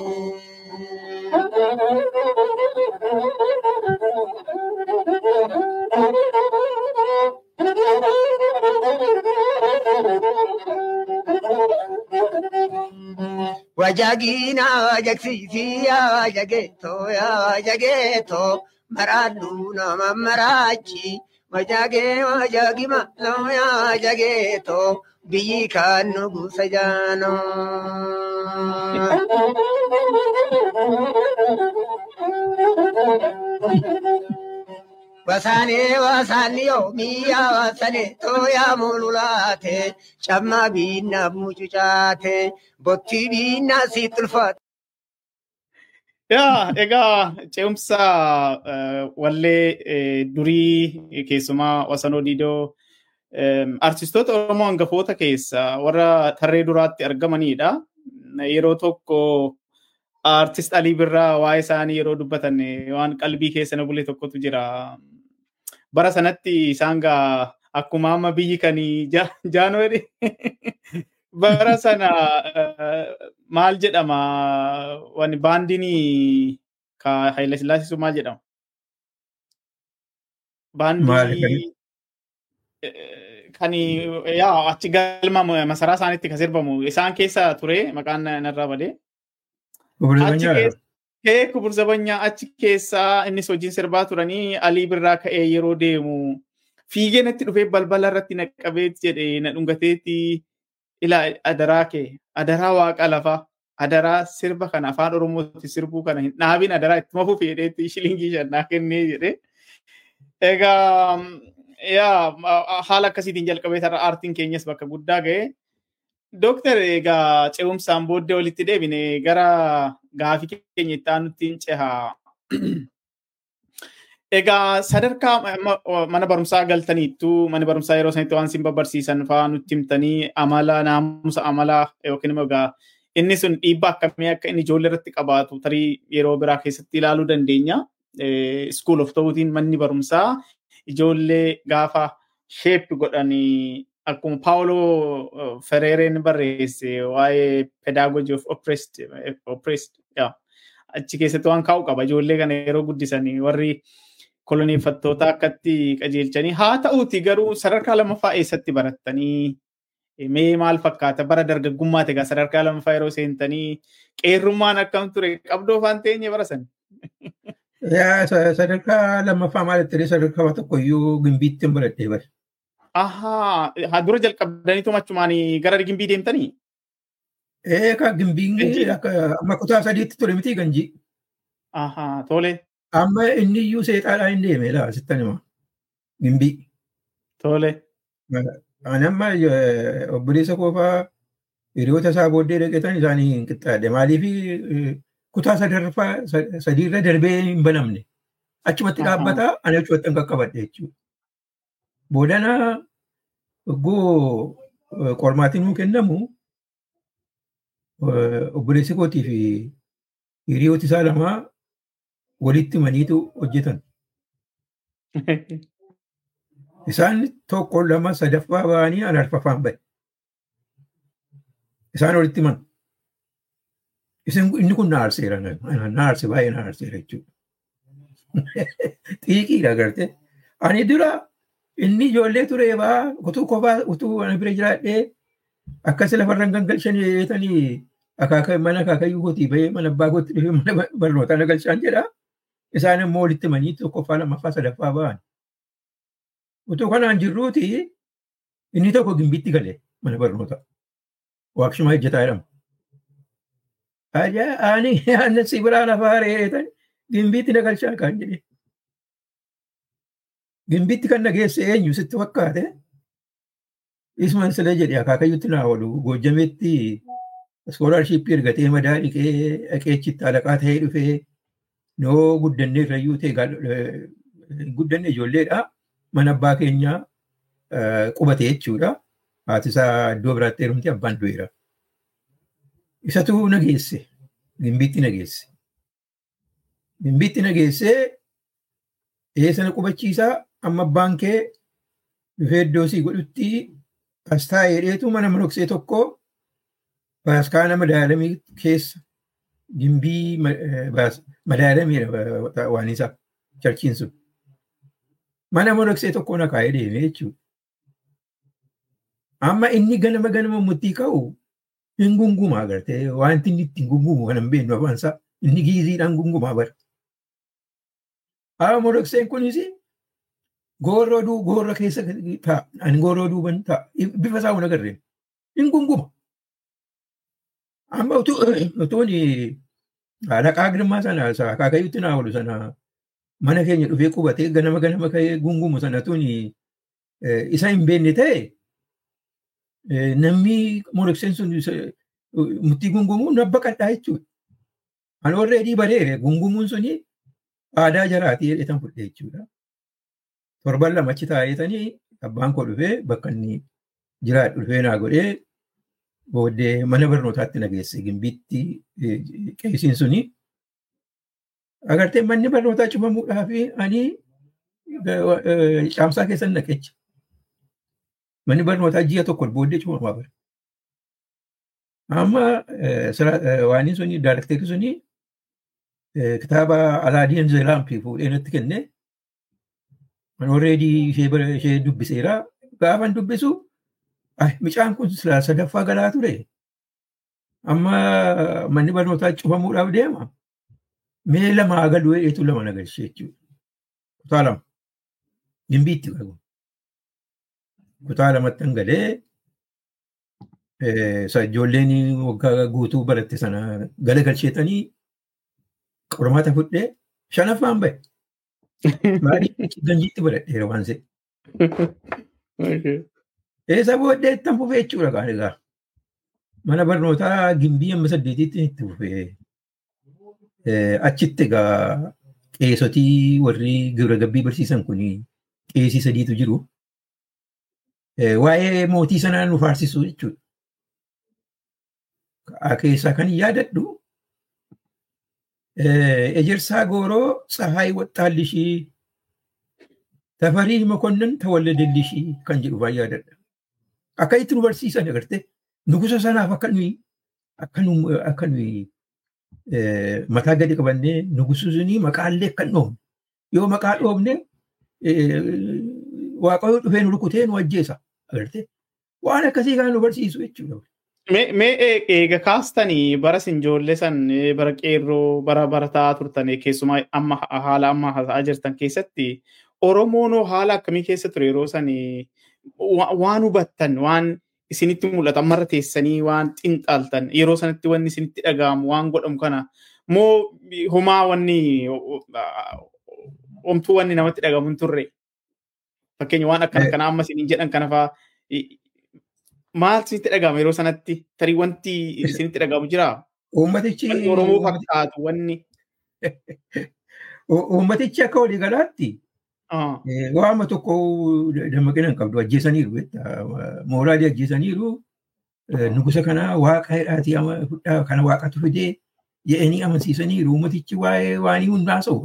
Wajagina wajagsisi ya wajageto ya wajageto maradu nama marachi wajage wajagima no ya wajageto biyyi kan nugusa jaano. Wasaane wasaani yoomii yaa wasaane tooyaa mululaate camma biinna mucucaate bottii biinna si tulfaate. Yaa egaa ce'umsa wallee durii keessumaa Wasanoo Diidoo artistoota Oromoo hangafoota keessa warra tarree duraatti argamanidha. Yeroo tokko artist Alii Birraa waa'ee isaanii yeroo dubbatan waan qalbii keessa na bule tokkotu jira. Bara sanatti isaan gaa akkuma amma biyyi kan jaanuwari bara sana maal jedhama wani baandiin ka Haayila Sillaasisu maal jedhama? Baandii kan yaa achi galma masaraa isaaniitti kan sirbamu isaan keessa ture maqaan narraa badee. Kee kubur zabanyaa achi keessaa innis hojiin sirbaa turanii alii birraa ka'ee yeroo deemu fiigee natti dhufee balbala irratti na qabeeti jedhee na dhungateeti ilaa adaraa kee adaraa waaqa lafaa adaraa sirba kana afaan oromootti sirbuu kana hin dhaabin adaraa itti mafuuf jedheetti shilingii shannaa kennee jedhee. Egaa yaa haala akkasiitiin jalqabee tarra aartiin keenyas bakka guddaa ga'e. Dooktar egaa ce'umsaan booddee walitti deebine gara gaafii keenya itti aanutti hin cehaa. Egaa sadarkaa mana barumsaa galtaniittu mana barumsaa yeroo sanitti waan isin barsiisan fa'aa nutti himtanii amala naamusa amalaa yookiin immoo egaa inni sun dhiibbaa akkamii akka inni ijoollee irratti qabaatu tarii yeroo biraa keessatti ilaaluu dandeenya. School of ta'uutiin manni barumsaa ijoollee gaafa sheep godhanii akkuma Paawuloo Fereereen barreesse waa'ee pedagogy of oppressed, oppressed achi keessatti waan kaa'u qaba ijoollee kana yeroo guddisanii warri koloneeffattoota akkatti qajeelchanii haa ta'uuti garuu sadarkaa lammaffaa eessatti barattanii mee maal fakkaata bara dargaggummaa egaa sadarkaa lammaffaa yeroo seentanii qeerrummaan akkam ture qabdoo faan teenye barasan. Sadarkaa lammaffaa maalitti sadarkaa tokko iyyuu gimbiitti hin baradhee bare. Ahaa, haa dura jalqabdaniitu machumaan gara gimbii deemtanii? Eeka gimbiin amma kutaa sadiitti ture miti ganjii. Ahaa, tole. Amma inni iyyuu seexaadhaa hin deeme laa sittan hima. Gimbii. Tole. Ani amma obboleessa koofaa hiriyoota isaa booddee dhaqeetan isaanii hin qixxaadhe. Maaliif kutaa sadarfaa sadiirra darbee hin banamne. Achumatti dhaabbataa ani achumatti hin qaqqabadhe jechuudha. Boodana hogguu qormaatiin nuu kennamu obboleessi kootii fi hiriyooti isaa lamaa walitti maniitu hojjetan. Isaan tokko lama sadaffaa ba'anii an arfaffaan ba'e. Isaan walitti man. Isin inni kun na aarseera na aarse baay'ee na aarseera jechuudha. Xiiqiidha agartee. Ani dura inni ijoollee ture baa utuu kophaa utuu ana bira jiraadhee akkas lafarra gangalchan yeetanii akaaka mana akaakayyuu kootii bahee mana abbaa kootti dhufee mana barnootaa na galchaan jedha. Isaan immoo walitti manii tokkoffaa lammaffaa sadaffaa ba'an. Utuu kanaan jirruuti inni tokko gimbiitti gale mana barnootaa. Waaqshumaa hojjetaa jedhama. Ani aannan si biraa lafaa reetan gimbiitti na galchaa kan jedhe. Gimbiitti kan nageesse eenyu sitti fakkaate isman sila jedhe akaakayyutti naa oolu goojjameetti iskoolaarshiippii ergatee madaa dhiqee dhaqeechitti alaqaa ta'ee dhufee noo guddanne irrayyuu ta'e guddanne ijoolleedha. Mana abbaa keenyaa qubate jechuudha. Haati isaa iddoo biraatti heerumti abbaan du'eera. Isatu nageesse. Gimbiitti nageesse. Gimbiitti nageessee eessa na qubachiisaa amma abbaan kee dhufee iddoo sii godhutti as taa'ee dheetu mana monoksee tokko baaskaana madaalamii keessa gimbii madaalamiidha waan isaa charchiin sun. Mana monoksee tokko na kaa'ee deeme jechuudha. Amma inni ganama ganama murtii ka'u hin gungumaa agartee wanti inni ittiin gungumu kan hin beeknu afaan isaa inni giiziidhaan gungumaa bara. Haa monokseen kunis goorroo duu goorra keessa ta'a. Ani goorroo duuban ta'a. Bifa isaa hin agarreen. Hin gunguma. Amma utuun alaqaa girmaa sana akaakayyutti naa oolu sana mana keenya dhufee qubatee ganama ganama ka'ee gungumu sana tun isa hin beekne ta'e namni monokseen sun murtii gungumuu na baqadhaa jechuudha. Ani warreedii bareere gungumuun suni aadaa jaraatii jedhetan fudhe jechuudha. Torban lama achi taa'eetanii abbaan koo dhufee bakka inni jiraadhu dhufee naa godhee booddee mana barnootaatti na geesse gimbiitti qeesiin suni. Agartee manni barnootaa cufamuudhaa fi ani caamsaa keessan naqecha. Manni barnootaa ji'a tokko booddee cufamaa bara. Amma waan suni daarakteerri suni kitaaba Alaadiin Zeelaampii fuudhee natti kenne. Alreedii ishee dubbiseera. Gaafan dubbisu micaan kun sadaffaa galaa ture. Amma manni barnootaa cufamuudhaaf deema. Mee lama galuu eetu lama nagalchee jechuudha. Kutaa lama. Gimbiitti qabu. Kutaa lamatti galee ijoolleen waggaa guutuu baratte sana galagalcheetanii qormaata fudhee shanaffaan bahe. Maaliif ganjiitti baradheera waan se'e. Eessa booddee ittiin fufee jechuudha kaan egaa. Mana barnootaa gimbii amma saddeetitti itti fufee. Achitti egaa qeesotii warri gibira gabbii barsiisan kun qeesii sadiitu jiru. Waa'ee mootii sanaa nu faarsisu jechuudha. Keessaa kan yaadadhu ejersaa gooroo tsahaay waxxaallishii tafarii mokonnan tawalladellishii kan jedhu baay'ee yaadadha. Akka itti nu barsiisan agartee nugusa sanaaf akka nuyi akka nuyi mataa gadi qabannee nugususunii maqaallee akka dhoofne yoo maqaa dhoofne waaqayyo dhufee nu rukutee nu ajjeesa agartee waan akkasii kan nu barsiisu jechuudha. Mee eega kaastanii bara sinjoollee san bara qeerroo bara barataa turtan keessumaa amma haala amma haasa'aa jirtan keessatti Oromoon haala akkamii keessa ture yeroo san waan hubattan waan isinitti mul'atu ammarra teessanii waan xinxaaltan yeroo sanatti wanni isinitti dhaga'amu waan godhamu kana moo homaa wanni homtuu wanni namatti dhagahamu hin turre fakkeenya waan akkana kana amma isiniin jedhan kana fa'aa maal isinitti dhagahama yeroo sanatti tarii wanti isinitti dhagahamu jiraa? Uummatichi Oromoo fakkaatu wanni. Uummatichi akka walii galaatti waama tokko dammaqina hin qabdu ajjeesaniiru mooraalii ajjeesaniiru nugusa kana waaqa hidhaatii fudhaa kana waaqatu fidee jedhanii amansiisaniiru uummatichi waa'ee waanii hundaa haasa'u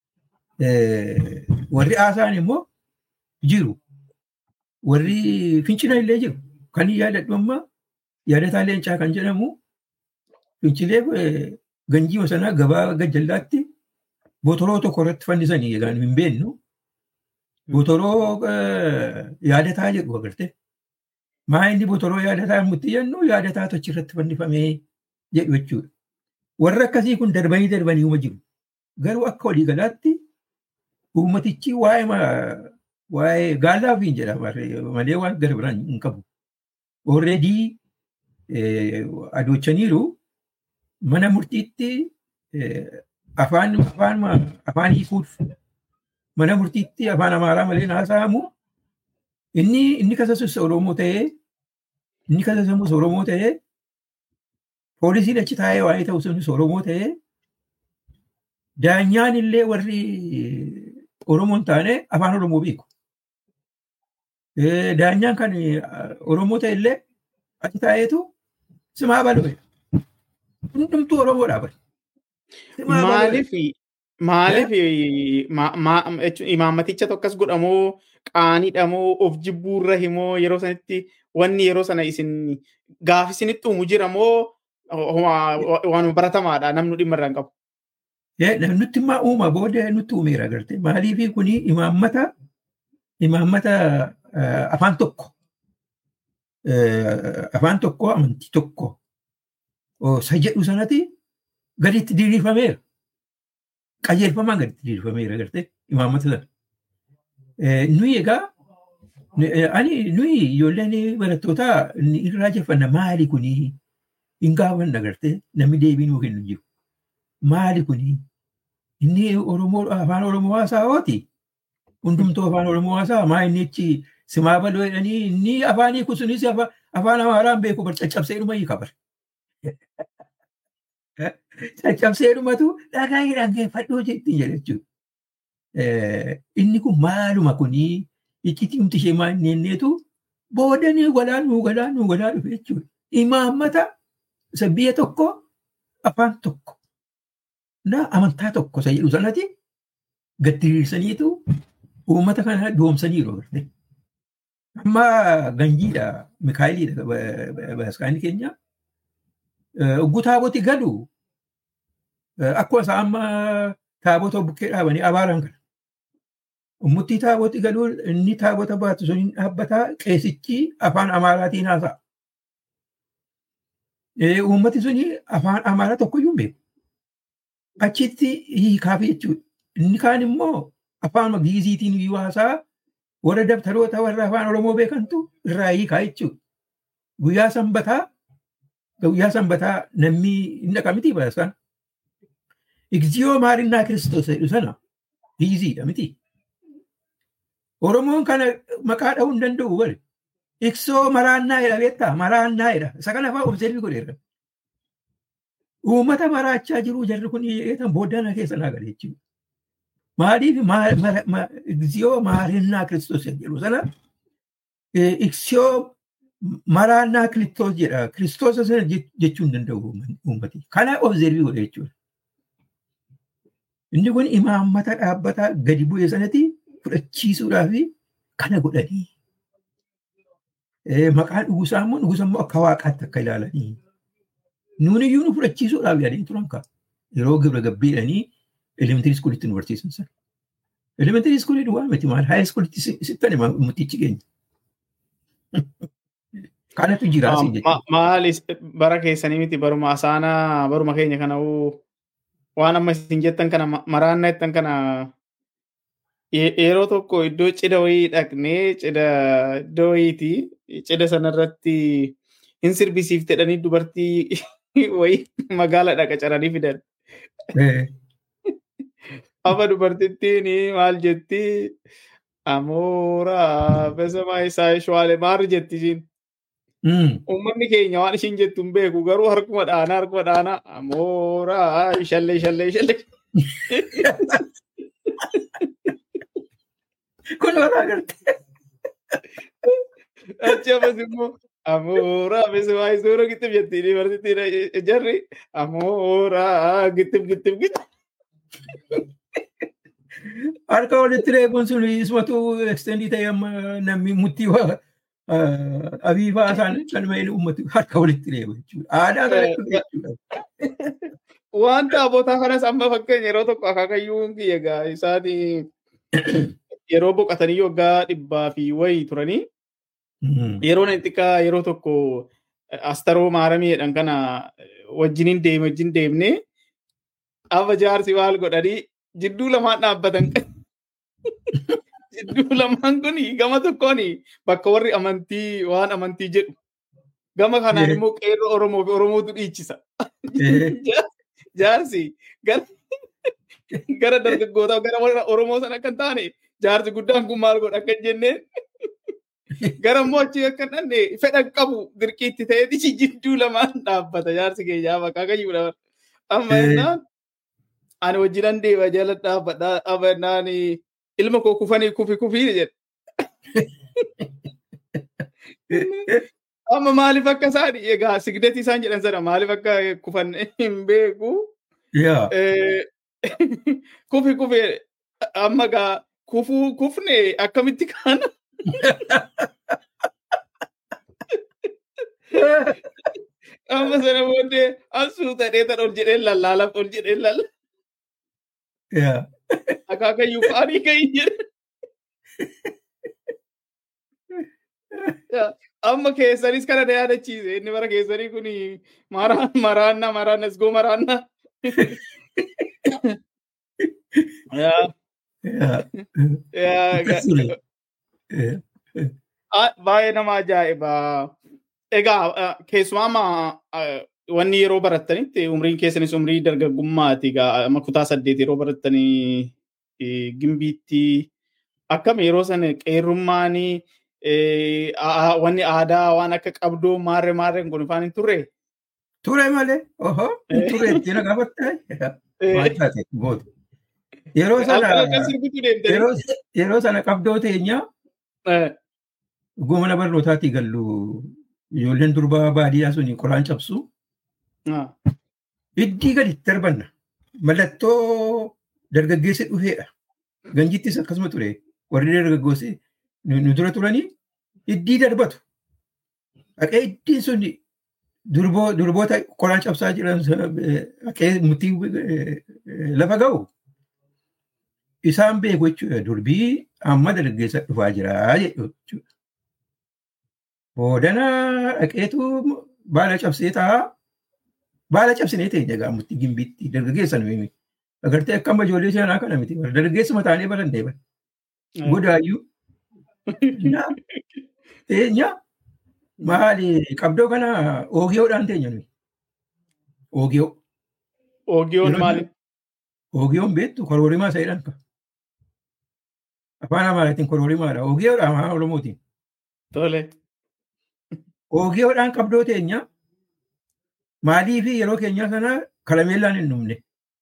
warri haasa'an immoo jiru warri fincina illee jiru kan yaadadhu amma yaadataa leencaa kan jedhamu fincilee ganjiima sanaa gabaa gajjallaatti botoroo tokko irratti fannisanii egaan hin beennu botoroo yaadataa jedhu agarte maa inni botoroo yaadataa mutti jennu yaadataa tochi irratti fannifamee jedhu jechuudha. Warra akkasii kun darbanii darbanii uma jiru. Garuu akka walii galaatti uummatichi waa'ee waa'ee gaallaa fi jedhama malee waan gara biraan hin qabu. Alreedii adochaniiru mana murtiitti afaan afaan afaan hiikuuf mana murtiitti afaan amaaraa malee haasa'amu inni inni kasasus oromoo ta'ee inni kasasamus oromoo ta'ee poolisiin achi taa'ee waa'ee ta'u sunis oromoo ta'ee daanyaan illee warri oromoon taane afaan oromoo beeku. Daanyaan kan oromoo ta'e illee achi taa'eetu simaa balue. Hundumtuu oromoodhaa bari. Maaliif maaliif imaammaticha tokkos godhamoo qaaniidhamoo of jibbuurra himoo yeroo sanitti wanni yeroo sana isin gaaf isinitti uumu jira moo waan baratamaadha namni dhimma irraa hin qabu. Nutti immoo uuma booda nutti uumeera agartee maaliif kuni imaammata imaammata afaan tokko afaan tokko amantii tokko isa jedhu sanatti gaditti diriirfameera. Qajeelfamaan gaditti diriirfameera agartee imaammata sana. Nuyi egaa ani nuyi ijoolleen barattootaa irraa jeffanna maali kuni hin gaafanna agartee namni deebii nuu kennu jiru. Maali kuni inni Oromoo afaan Oromoo haasaa'ooti. Hundumtuu afaan Oromoo haasa'a maa inni achi simaa baloo jedhanii inni afaan hiiku sunis afaan Amaaraan beeku bar caccabsee dhuma hiika bar. Caccabsee dhumatu dhagaa dhaggeeffadhuu jetti jechuudha. Inni kun maaluma kunii iccitii humti ishee maal nenneetu boodanii walaa nuu galaa nuu galaa dhufe jechuudha. Imaammata isa biyya tokko afaan tokko na amantaa tokko isa jedhu sanatti gaddiriirsaniitu uummata kana doomsaniiru. Amma ganjiidha Mikaayiliidha baaskaanii keenya. Ogguu taaboti galu akkuma isaa amma taabota bukkee dhaabanii abaaran kana. Ummuttii taaboti galuu inni taabota baatu sun dhaabbataa qeesichi afaan amaaraatiin haasa'a. Uummati suni afaan amaaraa tokkoyyuu hin beeku. Achitti hiikaaf jechuudha. Inni kaan immoo afaan giiziitiin iyyuu haasa'a warra dabtaroota warra afaan Oromoo beekantu irraa hiikaa jechuudha. Guyyaa sanbataa guyyaa sanbataa namni hin dhaqa miti baasaan. Igziyoo maarinnaa kiristoos jedhu sana giiziidha miti. Oromoon kana maqaa dha'uu hin danda'u bari. Iksoo maraannaa jedha beektaa maraannaa jedha. Isa kana fa'aa observii godheera. Uummata maraachaa jiru jarri kun eetan booddana keessa naa gale jechuudha. Maaliif iksiyoo maarinnaa kiristoos jedhu sana iksiyoo maraannaa kiristoos jedha. Kiristoos sana jechuu hin danda'u uummati. Kana observii godhe jechuudha. Inni kun imaammata dhaabbataa gadi bu'ee sanatti fudhachiisuudhaaf kana godhanii. Maqaan dhugusaa immoo dhugusa immoo akka waaqaatti akka ilaalanii. Nuuni iyyuu nu fudhachiisuudhaaf yaadanii turan kaa. Yeroo gibira gabbiidhanii elementirii iskuulitti nu barsiisan sana. Elementirii iskuulii duwwaa miti maal haa iskuulitti sittan mutichi keenya. Kanatu jira asii jechuudha. Maali bara keessanii miti baruma asaanaa baruma keenya kana waan amma isin jettan kana maraannaa jettan kana yeroo tokko iddoo cidha wayii dhaqnee cidha iddoo wayiiti cidha sanarratti hin sirbisiiftedhanii dubartii wayii magaala dhaqa caranii fidan. Amma dubartittiin maal jetti amoora besamaa isaa shwaale maal jetti ishiin. Uummanni keenya waan ishiin jettu hin beeku garuu harkuma dhaanaa harkuma dhaanaa amoora shallee shallee shallee. Kun waraa gartee. Achi ammas immoo amoora besamaa isuura gittib jetti dubartittiin jarri amoora gittib gittib gittib. Harka walitti reebuun sun ismatu ekstendii ta'e amma namni murtii waa abiibaa isaan kanuma inni uummatu harka walitti reebu jechuudha. Aadaa kana jechuudha. Waan taabotaa kanas amma fakkeenya yeroo tokko akaakayyuun kiyya egaa isaan yeroo boqotanii waggaa dhibbaa fi wayii turanii yeroo inni xiqqaa yeroo tokko astaroo maaramiidhaan kana wajjiniin deeme wajjin deemnee Abba jaarsi maal godhanii jidduu lamaan dhaabbatan. Jidduu lamaan kun gama tokkoon bakka warri amantii waan amantii jedhu. Gama kanaan immoo qeerroo Oromoo fi Oromootu dhiichisa. Jaarsi gara dargaggootaa gara warra Oromoo sana akka hin taane jaarsi guddaan kun maal godha akka jenneen. Gara immoo achi akka hin dhanne fedhan qabu dirqiitti ta'ee jidduu lamaan dhaabbata jaarsi keenyaa bakka kayyuudha. Amma jennaan ani wajjinan deema jala dhaabbadhaa abannaan ilma koo kufanii kufi kufii jedhe. Amma maaliif akka isaan egaa sigdati isaan jedhan sana maaliif akka kufan hin beeku. Kufi kufi amma gaa kufuu kufne akkamitti kaana. Amma sana booddee asuu ta'ee tan ol jedhee lallaala ol jedhee lallaala. Akaakayyuu faarii ka'ii jedhe. Amma keessanis kana na yaadachiise inni bara keessanii kun maraanna maraanna isgoo maraanna. Baay'ee nama ajaa'ibaa. Egaa keessumaa wanni yeroo barattanitti umriin keessanis umrii dargaggummaati egaa amma kutaa saddeet yeroo barattanii gimbiitti akkam yeroo sana qeerrummaan wanni aadaa waan akka qabdoo maarre maarreen kun ifaan hin turre. Ture malee, oho, ture ittiin gaafatta. Maal taate booda. Yeroo sana yeroo sana qabdoo teenyaa mana barnootaatii gallu ijoolleen durbaa baadiyyaa suni qoraan cabsu. Iddii gadi darbanna. Mallattoo dargaggeessi dhufeedha. Ganjittis akkasuma ture. Warri dargaggoossi nu dura turanii iddii darbatu. Dhaqee iddiin sun durboota qoraan cabsaa jiran dhaqee murtii lafa ga'u. Isaan beeku jechuudha. Durbii amma dargaggeessa dhufaa jira jechuudha. Boodana dhaqeetu baala cabsee taa'aa. Baala cabsinee ta'e egaa murtii gimbiitti dargaggeessa nu himi. Agartee akka amma ijoollee seenaa kana miti. Dargaggeessuma taanee barannee bara. Godaayyuu. Teenya maali qabdoo kana oogiyoodhaan teenya nuyi. Oogiyoo. Oogiyoon maali? Oogiyoon beektu koroorimaa isa jedhan. Afaan Amaaraatiin koroorimaadha. Oogiyoodha afaan Oromootiin. Tole. Oogiyoodhaan qabdoo teenya maalii fi yeroo keenyaa sana karameellaan hin dhumne.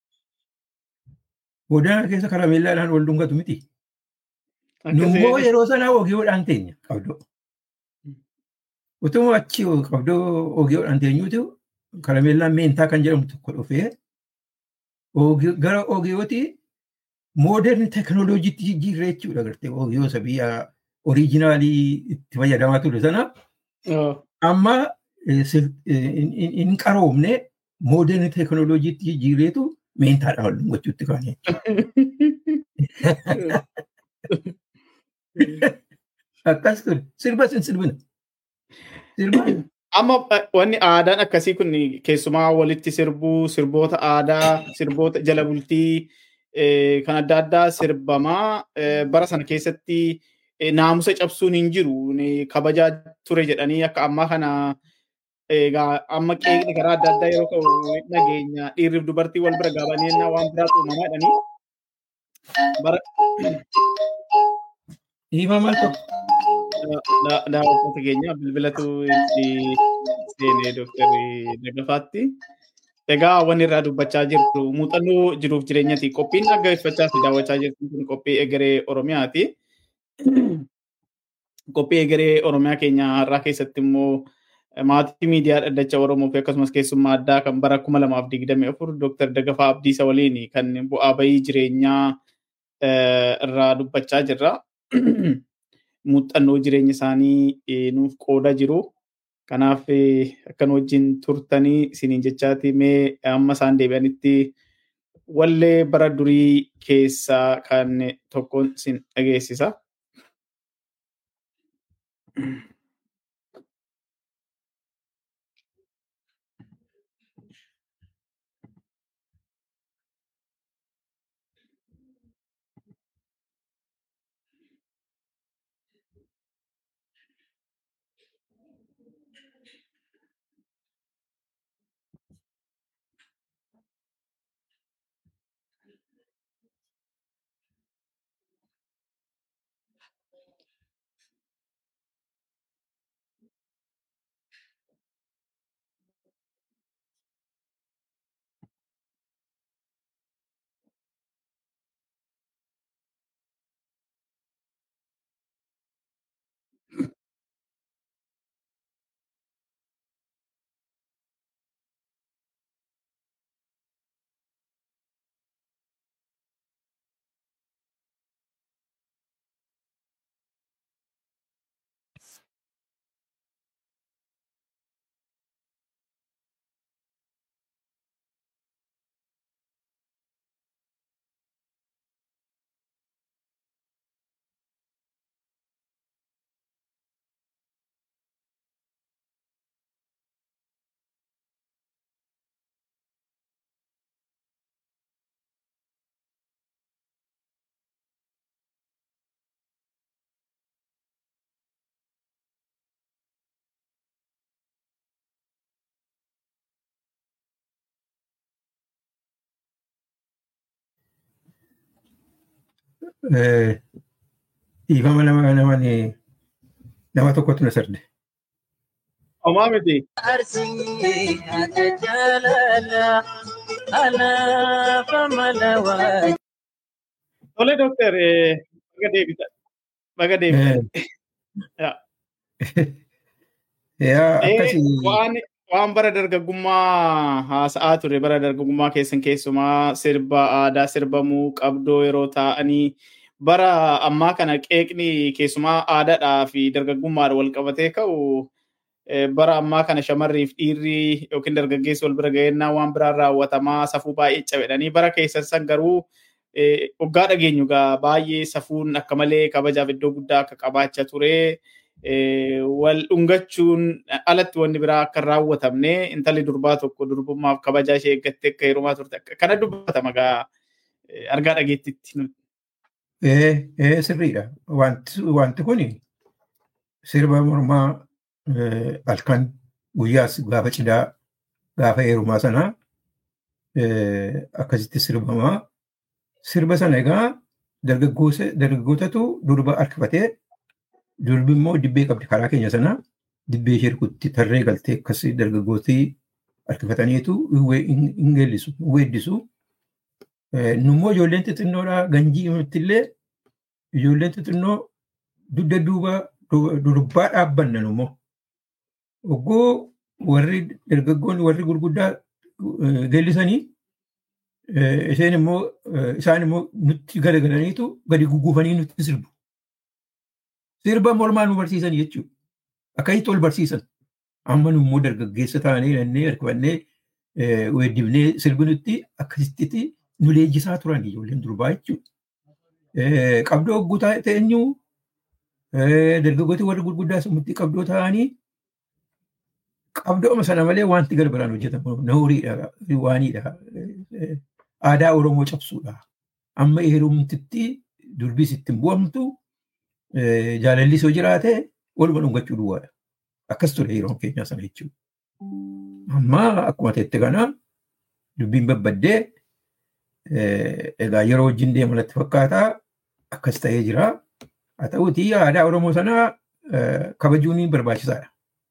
Boodana keessa karameellaadhaan wal dhungatu miti. Nummoo yeroo sana oogiyoodhaan teenya qabdoo. Utuma achi qabdoo oogiyoodhaan teenyuutu karameellaan meentaa kan jedhamu tokko dhufee gara oogiyooti mooderni teekinooloojiitti jijjiirree jechuudha agartee oogiyoo isa biyya oriijinaalii itti fayyadamaa ture sana. Amma hin qaroomne mooderni teekinooloojiitti jijjiirreetu meentaadhaan wal dhungachuutti kaane. Akkas ture. Sirba sin sirbina. Amma wanni aadaan akkasii kun keessumaa walitti sirbuu, sirboota aadaa, sirboota jala bultii kan adda addaa sirbamaa bara sana keessatti naamusa cabsuun hin jiru. Kabajaa ture jedhanii akka ammaa kana egaa amma qeeqni karaa adda addaa yeroo ka'u nageenya dhiirriif dubartii wal bira gaabanii waan biraatu uumamaa jedhanii bara Himamaa tokko. daawwattoota keenya bilbilatu itti seenee dooktarri Daggafaatti. Egaa wanni irraa dubbachaa jirru muuxannoo jiruuf jireenyati. Qophiin dhaggeeffachaa fi daawwachaa jirtu kun qophii egeree Oromiyaati. Qophii egeree Oromiyaa keenya har'aa keessatti immoo maatii miidiyaa dhaddacha Oromoo fi akkasumas keessummaa addaa kan bara kuma lamaaf digdami afur Dooktar Daggafaa Abdiisa waliin kan bu'aa bayii jireenyaa irraa dubbachaa jirra. muuxannoo jireenya isaanii nuuf qooda jiru. Kanaaf akkan wajjin turtanii isiniin jechaati mee amma isaan deebi'anitti wallee bara durii keessaa kan tokkoon isin dhageessisa. dhiifama nama nama nama tokkotu na sarde. Homaa miti. Arsii ati jaalala alaafa malawaa. Tole dooktar baga deebita. Baga deebita. Yaa akkasii. Waan waan bara dargaggummaa haasa'aa ture bara dargaggummaa keessan keessumaa sirba aadaa sirbamuu qabdoo yeroo taa'anii bara ammaa kana qeeqni keessumaa aadaadhaa fi dargaggummaadha wal qabatee ka'u bara ammaa kana shamarriif dhiirri yookiin dargaggeessi wal bira ga'eennaa waan biraan raawwatamaa safuu baay'ee cabedhanii bara keessan san garuu waggaa dhageenyu gaa baay'ee safuun akka malee kabajaaf iddoo guddaa akka qabaachaa ture. wal dhungachuun alatti wanni biraa akka hin raawwatamne intalli durbaa tokko durbummaaf kabajaa ishee eeggattee akka heerumaa turte kana dubbatama gaa argaa dhageettitti. Ee sirriidha. Wanti kun sirba mormaa halkan guyyaas gaafa cidhaa gaafa heerumaa sanaa akkasitti sirbamaa. Sirba sana egaa dargaggootatu durba harkifatee durbi immoo dibbee qabdi karaa keenya sanaa dibbee ishee rukutti tarree galtee akkas dargaggootii harkifataniitu hin geellisu hin weeddisu. Nummoo ijoolleen xixinnoodhaa ganjii illee ijoolleen xixinnoo dugda duuba durbaa dhaabbanna nummoo. Oggoo warri dargaggoonni warri gurguddaa geellisanii isheen immoo isaan immoo nutti garagalaniitu gadi gugguufanii nutti sirbu. Sirba mormaa nu barsiisan jechuudha. Akkasitti ol barsiisan. Amma immoo dargaggeessa taanee nannee harkifannee weeddifnee sirbinutti akkasitti nu leenjisaa turan ijoolleen durbaa jechuudha. Qabdoo hogguu ta'eenyu dargaggooti warri gurguddaa sammutti qabdoo ta'anii qabdooma sana malee wanti garbaraan hojjetamu nahuriidha waaniidha. Aadaa Oromoo cabsuudha. Amma heerumtitti durbiis ittiin bu'amtu jaalallis yoo jiraate waluma dhungachuu duwwaadha. Akkas ture yeroon keenyaa sana jechuudha. Amma akkuma teette kana dubbiin babbaddee egaa yeroo wajjin deemanatti fakkaataa akkas ta'ee jira. Haa ta'uutii aadaa Oromoo sanaa kabajuun barbaachisaadha.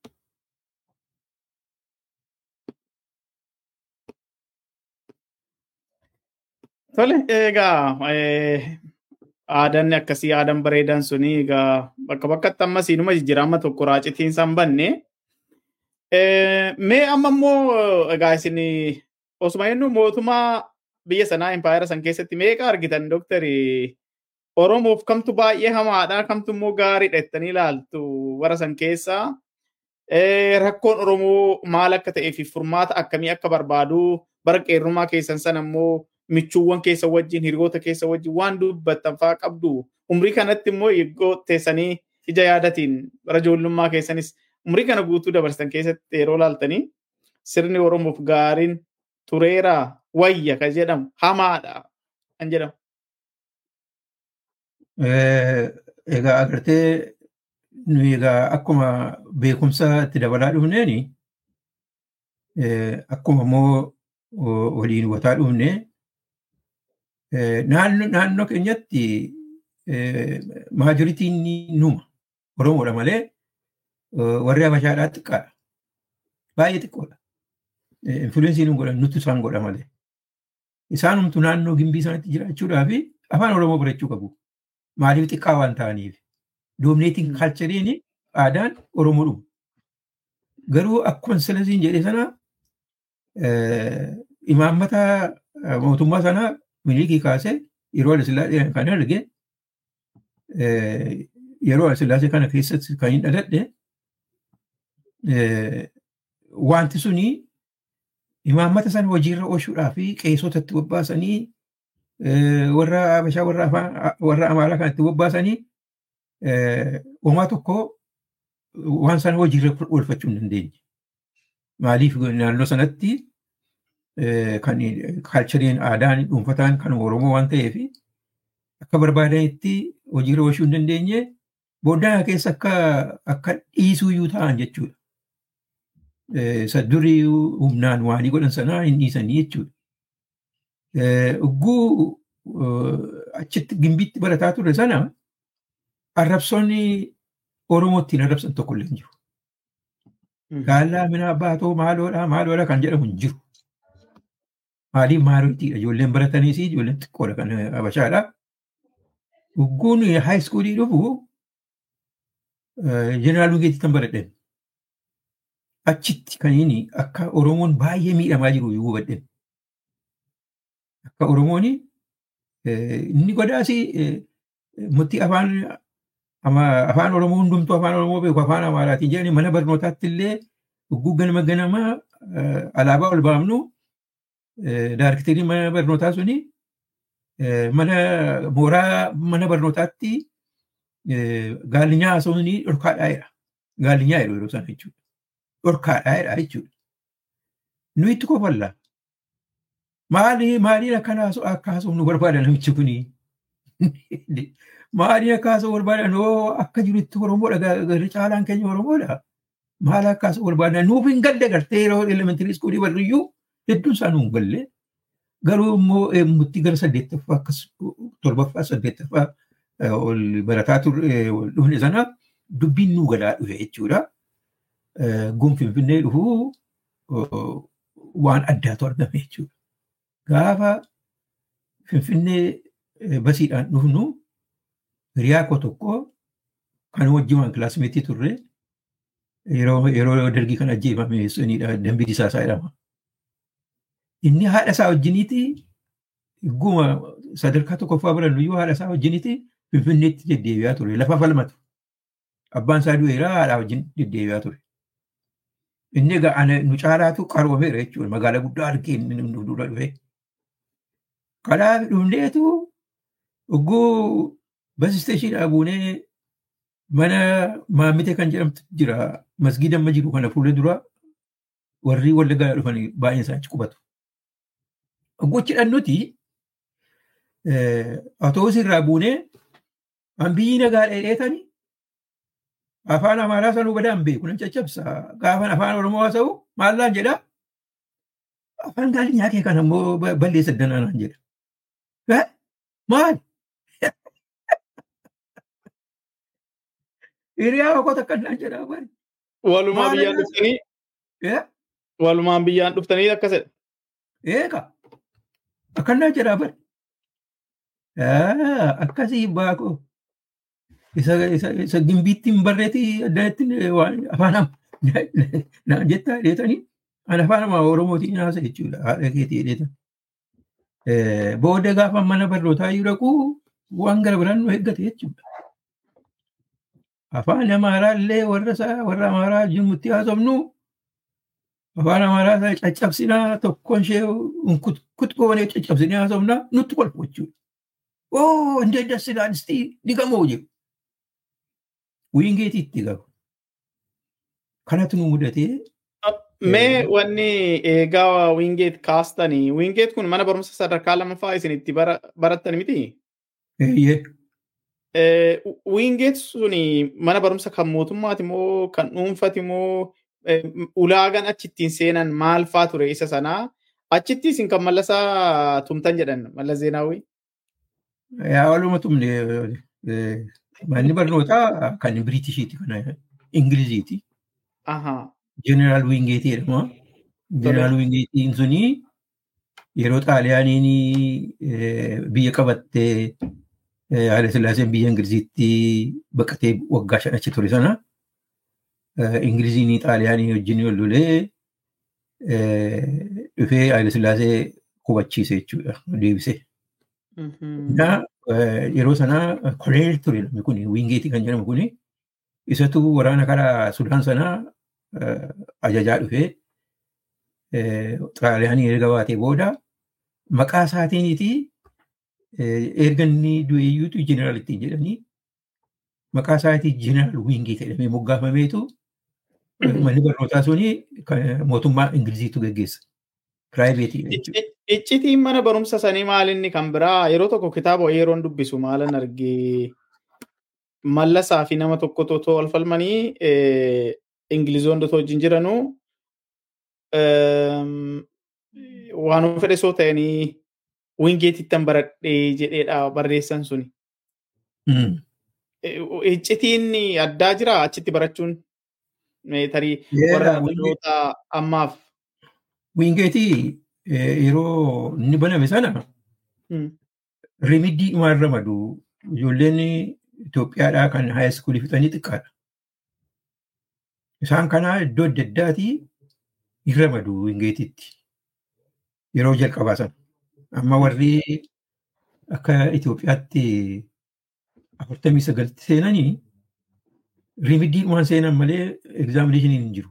Tole egaa aadanni akkasii aadan bareedan suni egaa bakka bakkatti amma siinuma jijjiirama tokko raacitiin san banne. Mee amma immoo egaa isin osuma jennu mootummaa biyya sanaa impaayera san keessatti meeqa argitan doktari Oromoof kamtu baay'ee hamaadha kamtu immoo gaariidha jettanii ilaaltu warra san keessaa. Rakkoon Oromoo maal akka ta'ee fi furmaata akkamii akka barbaadu bara qeerrummaa keessan sana immoo michuuwwan keessa wajjin hiriyoota keessa wajjin waan dubbattan fa'aa qabdu umrii kanatti immoo eegoo teessanii ija yaadatiin bara ijoollummaa keessanis umrii kana guutuu dabarsan keessatti yeroo laaltanii sirni oromoof gaariin tureera wayya kan jedhamu hamaadha kan jedhamu. Egaa agartee nuyi egaa akkuma beekumsa itti dabalaa dhufneeni akkuma immoo waliin wataa dhufnee naannoo keenyatti maajoritiin numa Oromoodha malee warri Habashaadhaa xiqqaadha. Baay'ee xiqqoodha. Influensii nu godhan nutti isaan godha malee. Isaanumtu naannoo gimbii isaanitti jiraachuudhaa fi afaan Oromoo barachuu qabu. Maaliif xiqqaa waan ta'aniif. Doomineetiin kaalchariin aadaan Oromoo dhumu. Garuu akkuma silasiin jedhe sana imaammata mootummaa sanaa milikii kaasee yeroo Alasillaasee kan arge yeroo Alasillaasee kana keessatti kan hin dhaladhe wanti suni imaammata sana hojiirra oolchuudhaa fi qeessotatti bobbaasanii warra Habashaa warra Amaaraa kanatti bobbaasanii homaa tokko waan sana hojiirra oolfachuu hin dandeenye. Maaliif naannoo sanatti kan kaalchariin aadaan dhuunfataan kan Oromoo waan ta'eef akka barbaadanitti hojiirra oolchuu hin dandeenye booddee keessa akka akka dhiisuuyyuu ta'an jechuudha. Isa durii humnaan waanii godhan sanaa hin dhiisanii jechuudha. Ugguu achitti gimbiitti barataa ture sana arrabsoonni Oromoo ittiin arrabsan tokko illee hin jiru. Gaallaa mina baatoo maaloodhaa maaloodhaa kan jedhamu hin jiru. Maaliif maaloottiidha ijoolleen baratanii fi ijoolleen xiqqoodha kan habashaadha. Dhugguun haayiskuulii dhufu jeneraal Wigeetti kan baradhen. Achitti kan inni akka Oromoon baay'ee miidhamaa jiru yoo hubadhen. Akka Oromoon inni godaasi murtii afaan afaan Oromoo hundumtuu afaan Oromoo beeku afaan Amaaraatiin jedhanii mana barnootaatti illee dhugguu ganama ganamaa alaabaa ol baafnu daarekteerii mana barnootaa suni mana mooraa mana barnootaatti gaalinyaa haasawunii dhorkaadhaa jedha. Gaalinyaa jedhu yeroo sana jechuudha. Dhorkaadhaa jedha jechuudha. Nu itti kofalla. Maali maaliin akkana akka haasawnu barbaada namichi kuni. Maaliin akka haasawnu barbaada noo akka jirutti Oromoodha garri caalaan keenya Oromoodha. Maal akka haasawnu barbaada nuuf hin galle gartee yeroo elementirii iskuulii barriyyuu hedduun isaa nuun galle. Garuu immoo murtii gara saddeettaffaa akkas torbaffaa saddeettaffaa ol barataa dhufne sana dubbiin nuu galaa dhufe jechuudha. Gun Finfinnee dhufuu waan addaatu argame jechuudha. Gaafa Finfinnee basiidhaan dhufnu hiriyaa koo tokko kan wajjimaan kilaasmeetii turre yeroo dargii kan ajjeefame sunidha dambii disaasaa jedhama. Inni haadha isaa wajjiniiti guma sadarkaa tokkoffaa barannu iyyuu haadha isaa wajjiniiti Finfinneetti deddeebi'aa ture lafa falmatu. Abbaan isaa du'eera haadha wajjin deddeebi'aa ture. Inni egaa nu caalaatu qaroomeera jechuudha magaalaa guddaa argee nu dura dhufe. Kanaaf dhufneetu ogguu bas isteeshinii buunee mana maammite kan jedhamtu jira masgiida amma jiru kana fuula dura warri wallaggaa dhufan baay'een isaa achi qubatu. Gochidhaan nuti autoobusii irraa buunee hambiyyi nagaa dheedheetanii afaan amaaraa sanuu badaan beeku nan caccabsa gaafan afaan oromoo haasa'u maallaan jedha afaan gaalinyaa kee kan ammoo balleessa dananaan jedha. Maal? Hiriyaa tokko takkannaan jedhaa bari. Walumaa biyyaan dhuftanii? Walumaan biyyaan dhuftanii akkasidha. Eega. Akkannaa jedhaa bari. Akkasii baakoo. Isa gimbiittiin barreetii addanatti afaan naan jettaa dheetanii an afaan amaa oromootiin haasa jechuudha haadha keetii dheetan. Booda gaafa mana barnootaa yoo dhaqu waan gara biraan nu eeggate jechuudha. Afaan amaaraa illee warra warra amaaraa jirutti haasofnu afaan amaaraa isaa caccabsinaa tokkoon ishee kutkoonee caccabsinee haasofnaa nutti kolfu jechuudha. Oo indee dassinaan istii digamoo jiru. Wiingeetiitti gabu. Kanatu nu mudatee. Mee wanni eegaa wiingeet kaastanii wiingeet kun mana barumsa sadarkaa lamaffaa isin itti barattan miti? Eeyyee. Wiingeet suni mana barumsa kan mootummaati moo kan dhuunfaati moo ulaagaan achittiin seenan maal faa ture isa sanaa? Achitti isin kan mallasaa tumtan jedhan malla zeenaawwi? Yaa waluma tumne manni barnootaa kan Biriitishiiti kan Ingiliziiti. Jeneraal Wiingeetii jedhama. Jeneraal Wiingeetiin suni yeroo xaaliyaaniin biyya qabattee Haile Sillaaseen biyya Ingiliziitti baqatee waggaa shan achi ture sana Ingiliziin xaaliyaanii wajjin wal lolee dhufee Haile Sillaasee qubachiise jechuudha deebisee. Yeroo sana koloneel ture namni kun wiingeetii kan jedhamu kun isatu waraana karaa Sudaan sanaa ajajaa dhufee xaaliyaanii erga baatee booda maqaa isaatiiniti erga inni du'eeyyuutu jeneraal ittiin jedhanii maqaa isaatii jeneraal wiingii jedhamee moggaafameetu manni barnootaa suni mootummaa Ingiliziitu geggeessa. Piraayiveetii. Iccitiin mana barumsa sanii maalinni kan biraa yeroo tokko kitaaba yeroon dubbisu maalan argee mallasaa fi nama tokko totoo ol falmanii Ingilizoon dotoo wajjin jiranuu waan fedhe soo ta'anii wingeetittan baradhee jedheedha barreessan suni. Iccitiin addaa jira achitti barachuun? Tarii Yeedha, warra wingi- dhaloota ammaaf. Wiingeetii eh, yeroo inni baname sana Mm. rimiddii dhumaan ramadu ijoolleen Itoophiyaadhaa kan haayiskuulii fixanii xiqqaadha. Isaan kanaa iddoo adda addaatii hin ramadu wingeetiitti yeroo jalqabaa sana. Amma warri akka Itoophiyaatti afurtamii sagalti seenanii rimiddii dhumaan seenan malee egzaamineshiniin hin jiru.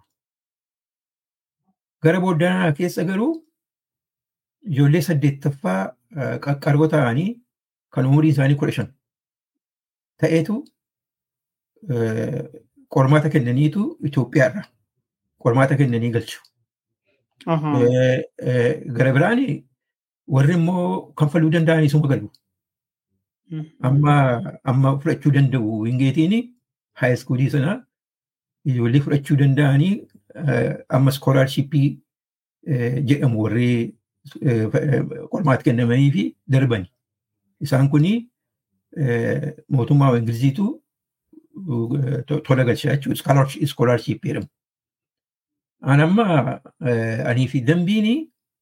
Gara booddanaa keessa garuu ijoollee saddeettaffaa eh, qaqqaroo ta'anii kan umuriin isaanii kudha shan ta'eetu eh, qormaata kennaniitu Itoophiyaarra qormaata kennanii galchu. Ahaa. Eh, eh, Gara biraan warri immoo kanfaluu danda'an isuma galu. Mm. Amma amma fudhachuu danda'u wingeetiin haayiskuulii sana ijoollee fudhachuu danda'anii eh, amma skoolaarshippii jedhamu warri eh, eh, qormaata kennamanii fi darbani. Isaan kuni eh, mootummaa Ingiliziitu eh, to- tola galchaa jechuudha. Skoolaarshippii jedhamu. An amma eh, anii fi dambiini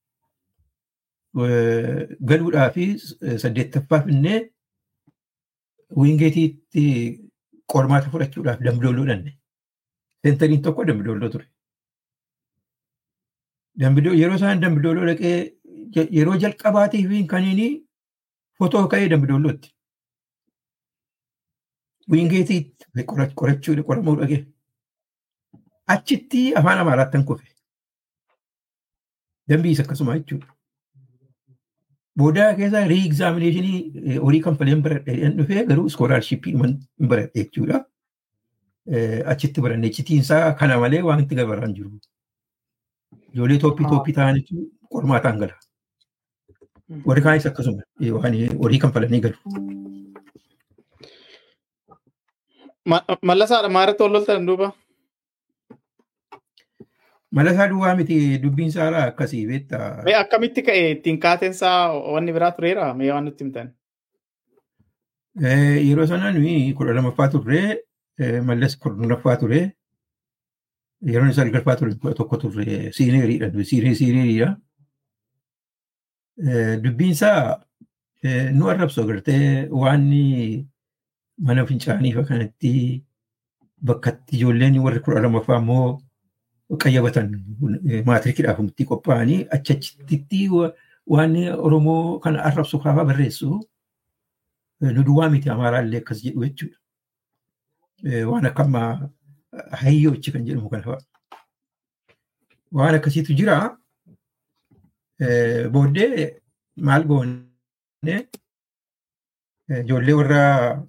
eh, galuudhaa fi saddeettaffaaf innee wiingeetiitti qormaata fudhachuudhaaf dambidooloo dhanne. Seentariin tokko dambidooloo ture. Dambidoo yeroo isaan dambidooloo dhaqee je- yeroo jalqabaatiif kaniini fotoo ka'ee dambidoolootti. Wiingeetiitti qora- qorachuu qoramuu dhaqee. Achitti afaan amaaraattan kufe. Dambiis akkasuma jechuudha. Boodaa keessaa riigzaaminashinii horii kanfaleen baradhee dhufee garuu iskoolaarshippii hin baradhe jechuudha. Eh, Achitti baranne icitiinsaa kana malee waan itti gabaraan jiru. Ijoollee tooppii Ah. tooppii ta'anitu qormaataan gala. Mm. Warri kaanis akkasuma eh, waan horii kanfalanii galu. Ma- Mallasaadha maarratti ol loltan duuba. Mala isaa duwwaa miti dubbiin isaa akkasii beektaa. Mee akkamitti ka'e ittiin kaateensaa wanni biraa tureera mee waan nutti himtan. Eh, Yeroo sana nuyi kudha lamaffaa turre mallas kurnaffaa ture. Yeroon isaa galfaa ture kudha tokko turre siineeriidha. nuyi Siinee siineeriidha. Eh, Dubbiin isaa eh, nu arrabsu agartee waan mana fincaanii fa kanatti bakkatti ijoolleen warri kudha lamaffaa immoo qayyabatan eh, maatirikiidhaaf murtii qophaa'anii achachitti waan Oromoo kana arrabsu kaafaa barreessu eh, nu duwwaa miti Amaaraallee akkas jedhu jechuudha. Eh, Waan akka ammaa hayyoochi kan jedhamu kana fa'a. Waan akkasiitu jira. Eh, Booddee maal goone eh, ijoollee warra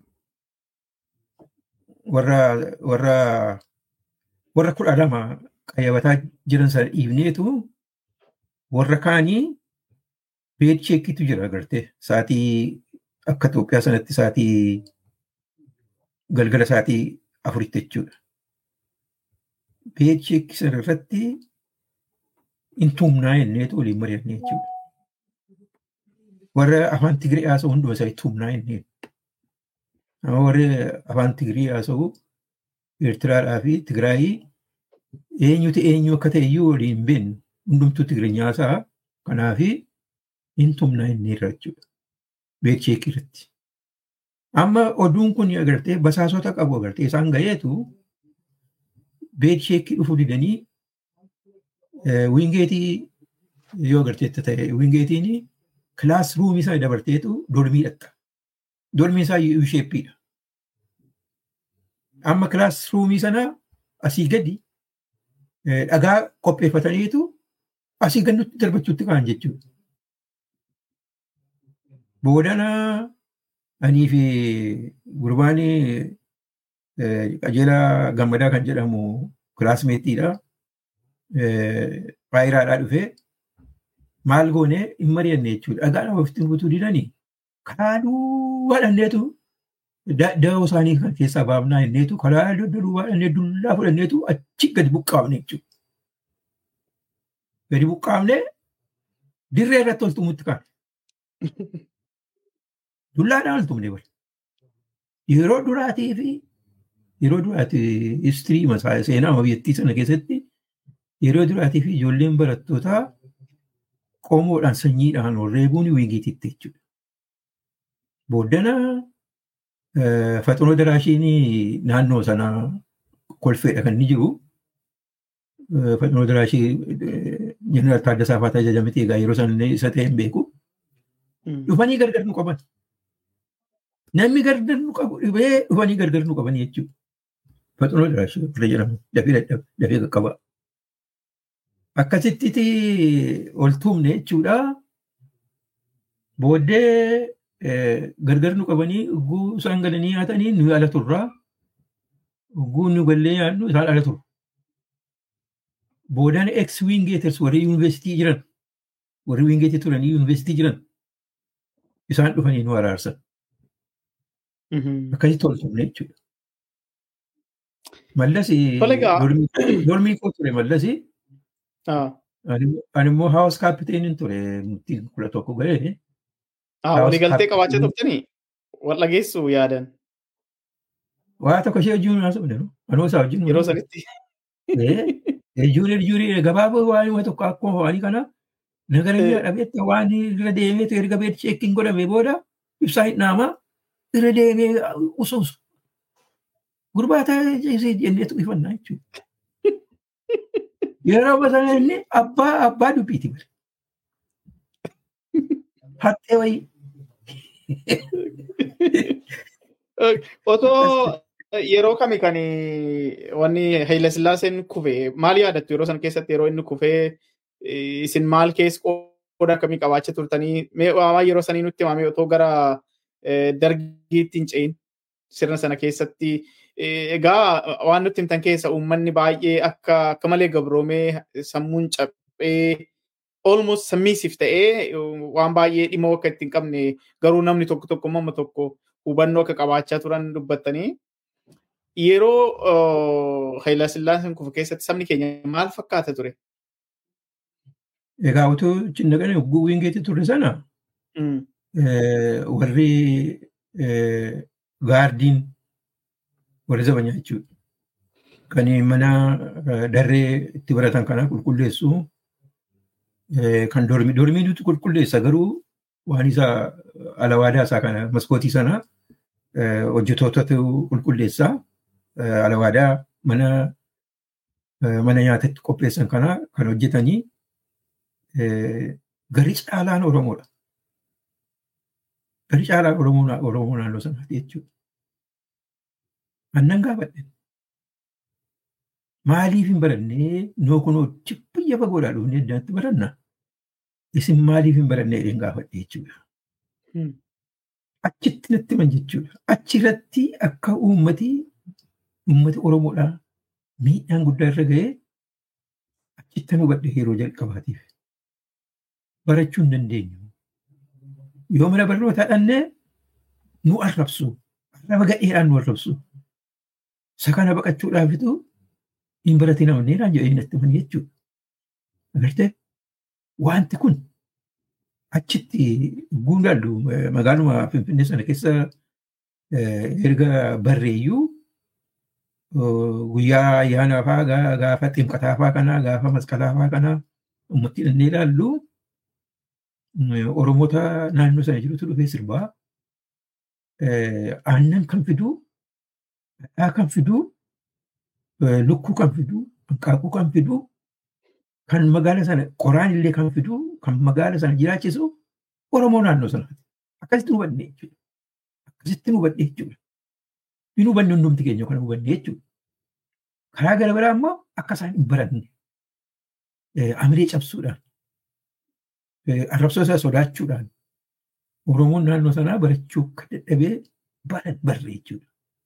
warra warra warra kudha lama qayyabataa jiran sana dhiibneetu warra kaanii beed cheekiitu jira agartee sa'aatii akka Itoophiyaa sanatti sa'aatii galgala sa'aatii afuritti jechuudha. Beed cheekii sana irratti in tumnaa jenneetu waliin mari'annee jechuudha. Warra afaan Tigree haasa'u hunduma isaa tumnaa jennee. Nama warri afaan Tigree haasa'u Eertiraadhaa fi Tigraayii eenyutu eenyu akka ta'e iyyuu waliin hin beeknu hundumtuu Tigireenyaa haasa'a. Kanaafi in tumnaa jennee irra jechuudha. Beed cheekii irratti. Amma oduun kun agartee basaasota qabu agartee isaan gaheetu beed sheekii dhufuu didanii wiingeetii yoo agarteetta ta'e wiingeetiin kilaas ruumii isaa dabarteetu dormii dhatta. Dormiin isaa U sheeppiidha. Amma kilaas ruumii sana asii gadi dhagaa qopheeffataniitu asii gannutti darbachuutti ka'an jechuudha. Boodana anii fi gurbaan qajeelaa gammadaa kan jedhamu kilaasmeetiidha. Faayiraadhaa dhufee maal goonee hin mari'anne jechuudha. Dhagaa ofitti butuu didanii karaa duwwaa dhanneetu da'oo isaanii kan keessaa baafnaa jenneetu karaa duwwaa dhannee dullaa fudhanneetu achi gadi buqqaafne jechuudha. Gadi buqqaafne dirree irratti ol tumutti kaane. Dullaadhaan ol tumne bari. Yeroo duraatii fi yeroo duraati istirii seenaa biyyattii sana keessatti yeroo duraatiif ijoolleen barattootaa qomoodhaan sanyiidhaan reebuun wiigiititti jechuudha. Booddana faxinoo daraashiin naannoo sanaa kolfeedha kan inni jiru. Faxinoo daraashii jeneraal Taaddasaa Faataa ajajamete egaa yeroo sana isa ta'e hin beeku. Dhufanii gargar nu qaban. Namni gargar nu qabu dhibee dhufanii gargar nu qaban jechuudha. Faxinoo daraashii irra jedhamu dafee dafee qaqqaba. Akkasitti ol tuumne jechuudha. Booddee gargar nu qabanii ugguu isaan galanii nyaatanii nu ala turraa. Ugguu nu gallee nyaannu isaan ala turu. Boodaan ex wingeeters warri yuunivarsiitii jiran warri wingeetii turanii yuunivarsiitii jiran isaan dhufanii nu araarsan. Akkasitti ol tuumne jechuudha. Mallas dormii koo ture mallas ani immoo haawus kaapiteeniin ture murtii kudha tokko galee. Waliigaltee qabaachaa turtanii wal dhageessu yaadan. Waa tokko ishee wajjin haasofne anuu isaa wajjin. Yeroo sanitti. Juurii juurii gabaaboo waan tokko akkuma waan kana nagara dhabeetta waan irra deemeetu erga beet cheekkiin godhame booda ibsaa hin dhaamaa irra deemee usuusu. Gurbaataa jenneetu ifannaa jechuudha. Yeroo basana inni abbaa abbaa dubbiiti bare. Hattee wayii. Otoo yeroo kami kan wanni Haile Sillaaseen kufe maal yaadattu yeroo sana keessatti yeroo inni kufee isin maal keessa qooda akkamii qabaachaa turtanii waa yeroo sanii nutti himame otoo gara dargiitti hin ce'in sirna sana keessatti egaa waan nutti himtan keessa uummanni baay'ee akka akka malee gabroomee sammuun caphee almost sammiisiif ta'ee waan baay'ee dhimma akka ittiin qabne garuu namni tokko tokko mamma tokko hubannoo akka qabaachaa turan dubbattanii yeroo Haayila Sillaaseen kufu keessatti sabni keenya maal fakkaata ture? Egaa utuu cinnaqanii hogguu wingeetti turre sana warri gaardiin warri zabanyaa jechuudha. Kan mana darree itti baratan kana qulqulleessu kan dormii dormii nuti qulqulleessa garuu waan isa alawaadaa isaa kana maskootii sana hojjetootatu qulqulleessa alawaadaa mana mana nyaatatti qopheessan kana kan hojjetanii gari caalaan Oromoodha. Gari caalaan Oromoo naannoo sanaati jechuudha. Annan gaafadhe. Maaliif hin barannee noo kunoo biyya fagoodhaa dhufnee addaatti baranna? Isin maaliif hin barannee jedheen gaafadhe jechuudha. Achitti natti himan jechuudha. Achirratti akka uummati uummati Oromoodhaa miidhaan guddaa irra ga'ee achitti nu hubadhe yeroo jalqabaatiif. Barachuu hin dandeenyu. Yoo mana barnootaa dhannee nu arrabsu. Arraba gadheedhaan nu arrabsu. Isa kana baqachuudhaafitu hin baratin amanneedhaan jedhee natti himan jechuudha. Agartee wanti kun achitti guundaallu magaaluma Finfinnee sana keessa erga barreeyyuu guyyaa ayyaanaa fa'aa gaafa ximqataa fa'aa kanaa gaafa masqalaa fa'aa kanaa ummatti dhannee ilaallu Oromoota naannoo sana jirutu dhufee sirbaa aannan kan fiduu dhadhaa kan fiduu lukkuu kan fiduu hanqaaquu kan fiduu kan magaala sana qoraan illee kan fiduu kan magaala sana jiraachisu Oromoo naannoo sanaati. Akkasitti hubannee jechuudha. Akkasitti hubannee jechuudha. Hin hubanne hundumti keenya kan hubanne jechuudha. Karaa gara biraa immoo akka isaan hin baranne amiree cabsuudhaan arrabsoo isaa sodaachuudhaan Oromoon naannoo sanaa barachuu akka dadhabee baran barre jechuudha.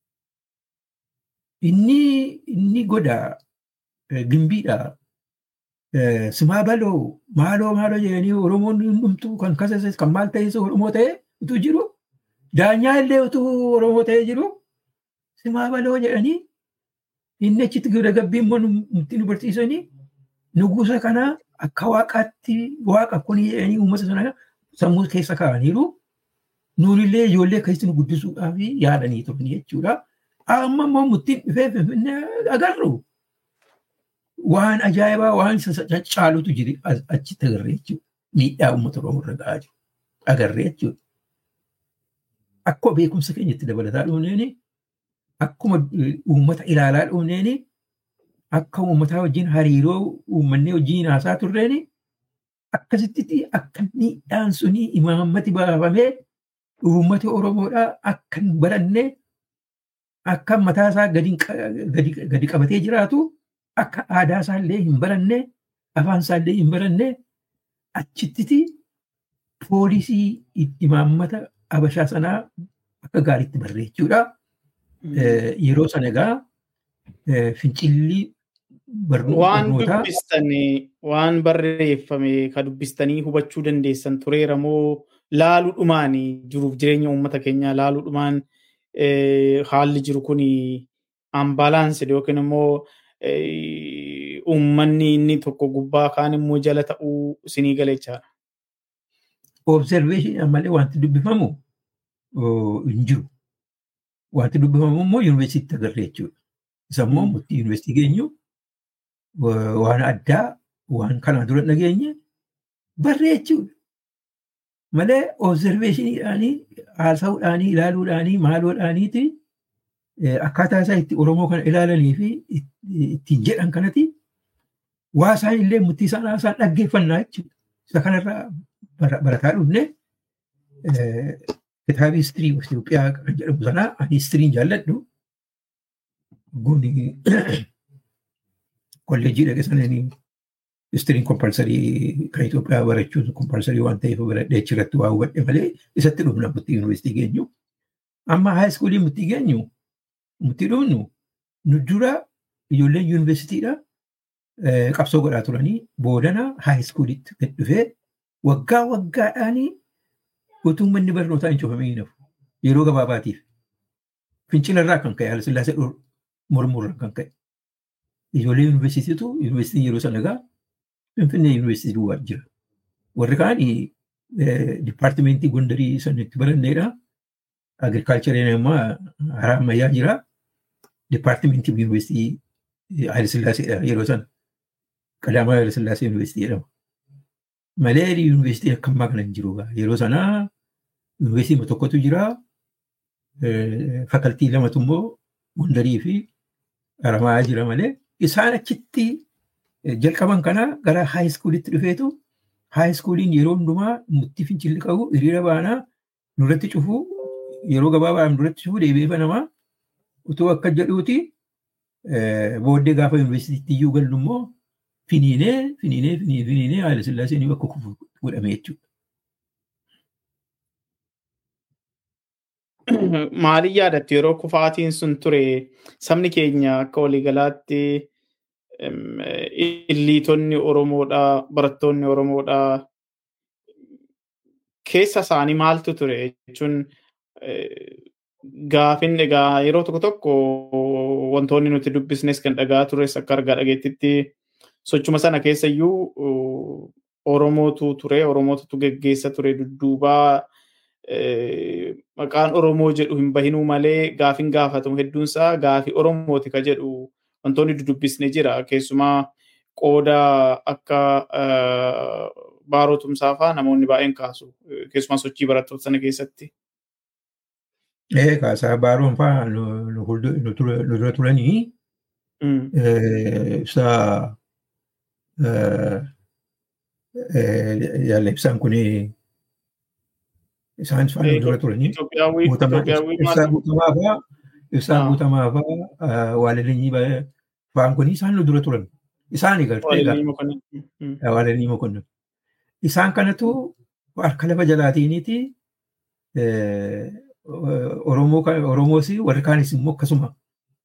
Inni inni goda gimbiidha. Simaa baloo maaloo maaloo jedhanii Oromoon hundumtuu kan kasase kan maal ta'es Oromoo ta'e utuu jiru daanyaa illee utuu Oromoo ta'e jiru simaa baloo jedhanii inni achitti gida gabbii immoo nutti nu barsiisanii nugusa kana akka waaqaatti waaqa kun jedhanii uummata sana sammuu keessa kaa'aniiru nuunillee ijoollee akkasitti nu guddisuudhaaf yaadanii turan jechuudha. Amma immoo murtiin dhufee finfinnee agarru. Waan ajaa'ibaa waan caalutu jiri achitti agarree jechuudha. Miidhaa uummata Oromoo irra gahaa jiru. Agarree jechuudha. Akkuma beekumsa keenyatti dabalataa dhufneeni akkuma uummata ilaalaa dhufneeni akka uummataa wajjin hariiroo uummanni wajjin haasaa turreeni akkasitti akka miidhaan suni imaammati baafamee uummati Oromoodhaa akka hin baranne akka mataa isaa gadi qabatee jiraatu akka aadaa isaallee hin baranne afaan isaallee hin baranne achitti poolisii imaammata abashaa sanaa akka gaariitti barreechuudha. Yeroo sana egaa fincilli Waan dubbistanii waan barreeffame ka dubbistanii hubachuu dandeessan tureera moo laaluudhumaan jiruuf jireenya uummata keenyaa laaluudhumaan haalli jiru kun ambaalaansii yookiin immoo uummanni inni tokko gubbaa kaan immoo jala ta'uu isinii galechaadha. Observeeshinii malee wanti dubbifamu hin jiru. Wanti dubbifamu immoo yuunivarsiitii agarree jechuudha. Isa immoo murtii yuunivarsiitii geenyu waan addaa waan kanaan dura dhageenye barree jechuudha. Malee observeeshiniidhaanii haasa'uudhaanii ilaaluudhaanii maaloodhaaniiti akkaataa isaa itti Oromoo kana ilaalanii fi ittiin jedhan kanati waa isaan illee murtii isaan haasaan dhaggeeffannaa jechuudha. Isa kanarraa barataa dhufne kitaaba histirii Itoophiyaa kan jedhamu sanaa ani histiriin jaalladhu. Guni kolleejjii dhaqe sananii histiriin kompalsarii kan Itoophiyaa barachuun kompalsarii waan ta'eef baradhee achirratti waa hubadhe malee isatti dhufna murtii yuunivarsiitii geenyu. Amma haayiskuulii murtii geenyu murtii dhufnu nu dura ijoolleen yuunivarsiitiidha qabsoo godhaa turanii boodana haayiskuuliitti gad dhufee waggaa waggaadhaanii utuu manni barnootaa hin cufamee hin hafu yeroo gabaabaatiif fincilarraa kan ka'e Hayilasillaasee mormurraa kan ka'e ijoollee yuunivarsiitiitu yuunivarsiitii yeroo sana egaa finfinnee yuunivarsiitii duwwaa jira warri kaan dipaartimentii gondarii sanitti baranneedha agirikaalchariin ammaa haraa ammayyaa jira dipaartimentii yuunivarsiitii Hayilasillaasee yeroo sana qadaamaa Hayilasillaasee yuunivarsiitii jedhama. malee yuunivarsiitii akka ammaa kana hin jiru. Yeroo sanaa yuunivarsiitii tokkotu jira. Fakaltii lamatu immoo Gondarii fi Haramaa jira malee isaan achitti jalqaban kana gara haayiskuulitti dhufeetu haayiskuuliin yeroo hundumaa murtii fincilli qabu hiriira baanaa nurratti cufu yeroo gabaabaan nurratti cufu deebi'ee banamaa utuu akka jedhuuti booddee gaafa yuunivarsiitiitti iyyuu gallu immoo finiinee finiinee finiinee finiinee haala sillaaseen bakka kufu godhame jechuudha. Maaliin yaadattu yeroo kufaatiin sun ture sabni keenya akka waliigalaatti illiitonni Oromoodhaa barattoonni Oromoodhaa keessa isaanii maaltu ture jechuun gaafin egaa yeroo tokko tokko wantoonni nuti dubbisnes kan dhagaa tures akka argaa dhageettitti sochuma sana keessa iyyuu Oromootu ture, Oromootu geggeessa ture dudduubaa maqaan Oromoo jedhu hin bahinuu malee gaafin gaafatamu hedduunsaa gaafii Oromooti ka jedhu wantoonni dudubbisne jira. Keessumaa qooda akka baarootumsaa fa'aa namoonni baay'een kaasu. Keessumaa sochii barattoota sana keessatti. Ee kaasaa baaroon fa'aa nu dura turanii ibsa yaalla ibsaan kun isaan fa'aa dura turanii ibsaa guutamaa fa'aa ibsaa guutamaa fa'aa waalilinii fa'aan kun isaan nu dura turan isaan gartee waalilinii mokonnon isaan kanatu harka lafa jalaatiiniiti Oromoos warri kaanis immoo akkasuma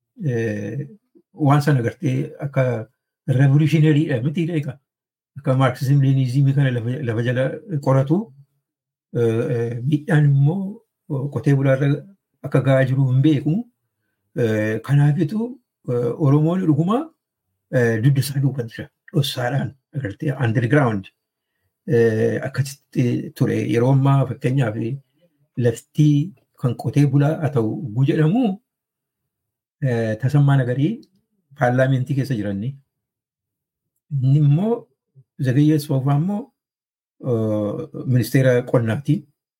waan sana gartee akka revolutionaryidha miti egaa akka maarksizim leenizimii kana lafa jala qoratu miidhaan immoo qotee bulaarra akka gahaa jiru hin beeku. Kanaafitu Oromoon dhuguma dugda isaa duuba jira dhossaadhaan agartee underground akkasitti ture yeroo ammaa fakkeenyaaf laftii kan qotee bulaa haa ta'u ugguu jedhamu Tasammaa Nagarii paarlaamentii keessa jiranni. Inni immoo Zagayyee Soofaa immoo ministeera qonnaati.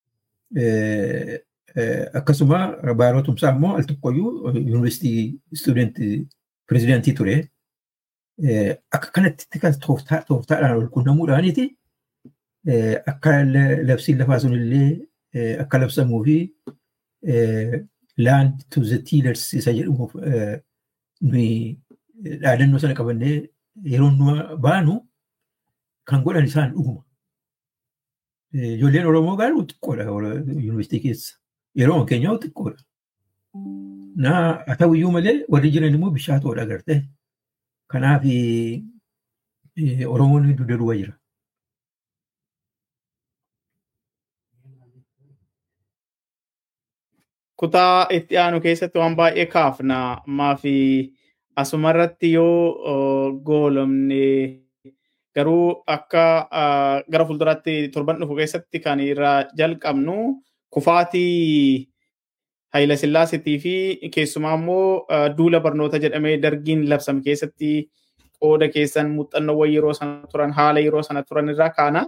Akkasuma Baaroo Tumsaa immoo al tokkoyyuu yuunivarsiitii istuudentii pirezidaantii ture. Akka kanatti kan tooftaadhaan wal quunnamuudhaaniiti akka labsiin lafaa sunillee akka labsamuu fi land to the tillers isa jedhamuuf nuyi dhaadannoo sana qabannee yeroo nu baanu kan godhan isaan dhuguma. Ijoolleen Oromoo garuu xiqqoodha yuunivarsiitii keessa. Yeroo keenyaa xiqqoodha. Naa haa ta'uyyuu malee warri jiran immoo bishaatoodha agartee. Kanaaf Oromoon dugda duuba jira. Kutaa itti aanu keessatti waan baay'ee kaafna. Ammaa fi asumarratti yoo goolomne garuu akka gara fuulduraatti torban dhufu keessatti kan irraa jalqabnu kufaatii Hayila Sillaasiitii fi keessumaa immoo duula barnoota jedhamee dargiin labsame keessatti qooda keessan muuxannoowwan yeroo sana turan haala yeroo sana turan irraa kaana.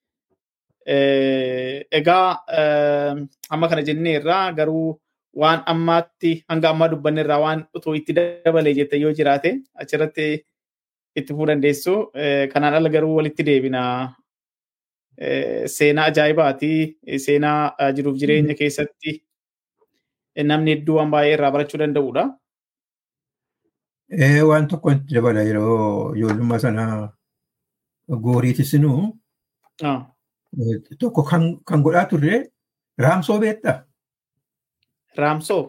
Egaa amma kana jennee irraa garuu waan ammaatti hanga ammaa dubbanne irraa waan utuu itti dabalee jette yoo jiraate achirratti itti fufuu dandeessu. Kanaan ala garuu walitti deebina. Seenaa ajaa'ibaati. Seenaa jiruuf jireenya keessatti namni hedduu waan baay'ee irraa barachuu danda'udha. Waan tokko itti dabala yeroo ijoollummaa sana gooriitisinu tokko kan godhaa turre raamsoo beektaa? Raamsoo?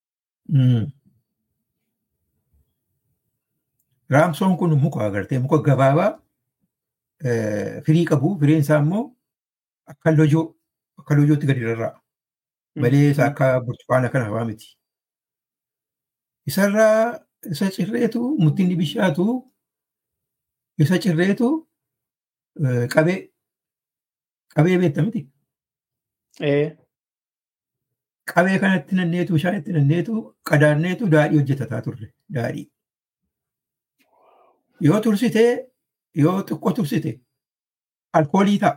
Raamsoon kun muka agartee muka gabaabaa firii qabu firiin isaa immoo akka lojoo akka lojootti gadi rarra'a. Malee isa akka burtukaana kana hawaa miti. Isarraa isa cirreetu muttinni bishaatu isa cirreetu qabee qabee beekta miti. Qabee kanatti nanneetu bishaan itti nanneetu qadaanneetu daadhii hojjetataa turre daadhii. Yoo tursitee yoo xiqqoo tursite alkoolii ta'a.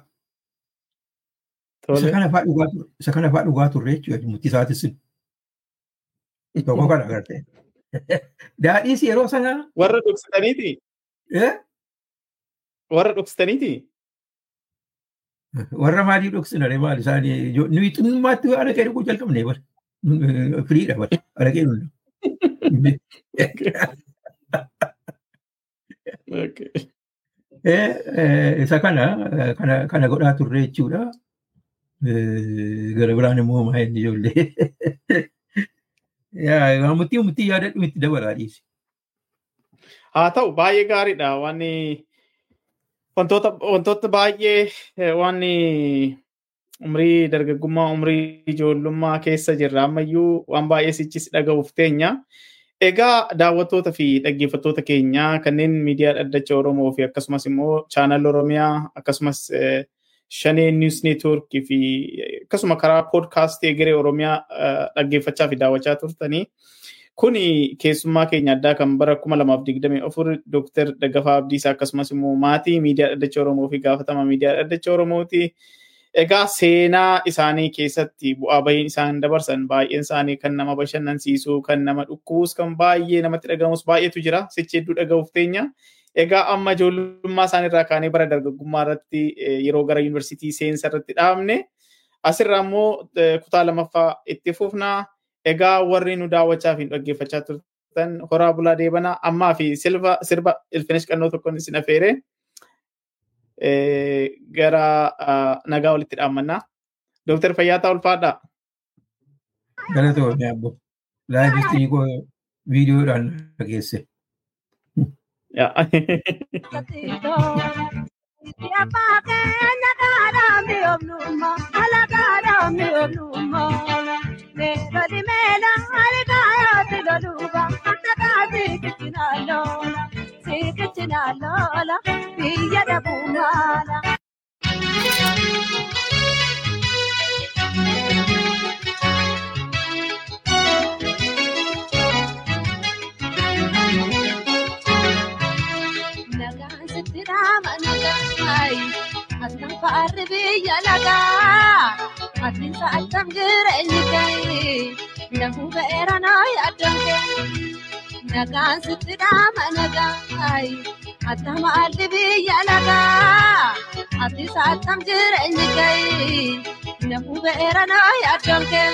Isa kana fa'aa dhugaa turre jechuudha murtii isaatis. Tokko kana agartee. Daadhiis yeroo sana. Warra dhugsitaniiti? Warra dhugsitaniiti? Warra maalii dhugsinare maali isaanii nuyi xinnummaatti araqee dhuguu jalqabne bara. Firiidha bara araqee dhugna. Isa kana kana godhaa turre jechuudha. Gara biraan immoo maa inni ijoollee. Murtii murtii yaadadhu itti dabalaa dhiisi. Haa ta'u baay'ee gaariidha waan wantoota wantoota baay'ee waan umrii dargaggummaa umrii ijoollummaa keessa jirra ammayyuu waan baay'ee sichis dhaga'uuf teenya. Egaa daawwattoota fi dhaggeeffattoota keenya kanneen miidiyaa dhaddacha Oromoo fi akkasumas immoo chaanal Oromiyaa akkasumas shanee niws neetwoorkii fi akkasuma karaa poodkaastii egeree Oromiyaa dhaggeeffachaa fi daawwachaa turtanii. Kuni keessummaa keenya addaa kan bara kuma lamaaf digdamii afur Dooktar Daggafaa Abdiisaa akkasumas immoo maatii miidiyaa dhaddacha Oromoo fi gaafatama miidiyaa dhaddacha Oromooti. Egaa seenaa isaanii keessatti bu'aa bahiin isaan dabarsan baay'een isaanii kan nama bashannansiisu, kan nama dhukkubuus, kan baay'ee namatti dhagahamus baay'eetu jira. Sichi hedduu dhaga'uuf teenya. Egaa amma ijoollummaa isaaniirraa kaanee bara dargaggummaa irratti yeroo gara yuunivarsiitii seensa irratti dhaabne asirraa immoo kutaa lamaffaa itti fufna. Egaa warri nu daawwachaa fi dhaggeeffachaa turtan horaa bulaa deebanaa ammaa fi sirba ilfinesh qannoo tokkoon isin affeere. gara nagaa walitti dhaammannaa. Dooktar Fayyaataa Ulfaadhaa. Galatoomii abbo. Laayifistii koo viidiyoodhaan dhageesse. Abbaa keenya gaadhaa mi'oomnummaa, ala gaadhaa mi'oomnummaa. Meeshaalee meela ali gaayaatti loluuba, nagaa siikichi loola, siikichi loola, biyya dhabuu maala. maalli biyya lagaa ati sa'atam jireenyi kee namuu ba'eera naa yaaddoon kee nagaan sitti dhaama nagaay ati maalli biyya lagaa ati sa'atam jireenyi kee namuu ba'eera naa yaaddoon kee.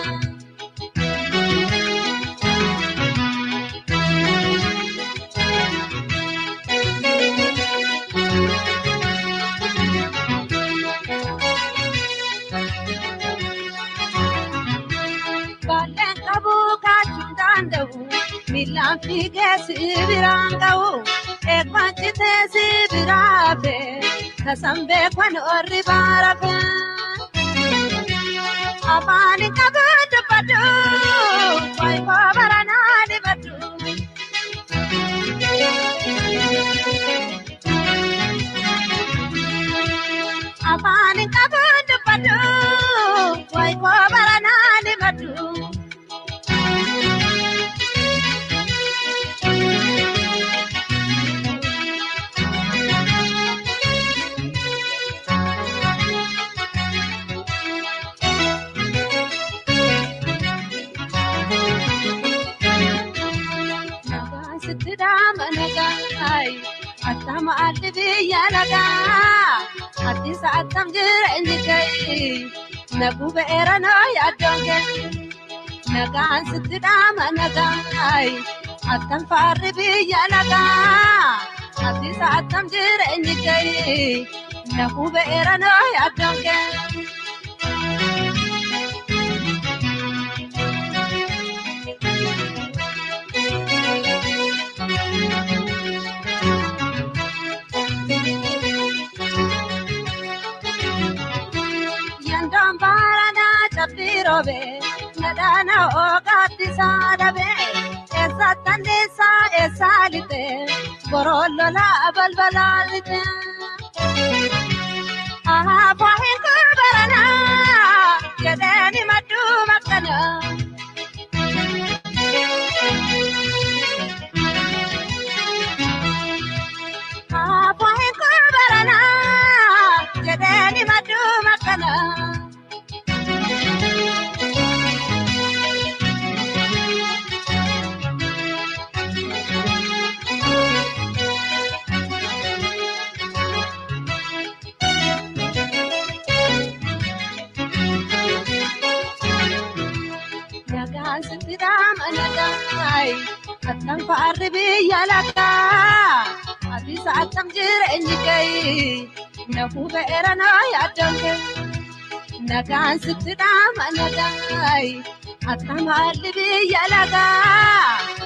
Balleen qabu kaachuun danda'u miilaan fiigee si biraan ga'u eegbaan citee si biraa fee tasan beekwan orri baara fee. Afaan qabu dubbadhu waayikoo baranaa dibadhu. Afaan qabu dubbadhu waayikoo baranaa dibadhu. Nagaan sitti dhaama nagaay attama addi biyya lagaa ati sa'attam jireenyi kee naguu ba'eera noo yaaddoon kee nagaan sitti dhaama nagaay attam faarri biyya lagaa ati sa'attam jireenyi kee naguu ba'eera noo yaaddoon kee. Yandoon baaranaa cabbii roobee nadhaana oogaatti saadabee eessatti anniisaa eessaa lixee boroon lolaa balbalaa lixee. Ahaafoo hin baranaa jedheeni madduu makkanaa. Ahaafoo hin baranaa jedheeni madduu makkanaa. Nagaan sitti dhaama nagaay attam faarri biyya lagaa ati sa'atam jireenyi kee nafuu ba'eera noo yaaddoon kee nagaan sitti dhaama nagaay attam haalli biyya lagaa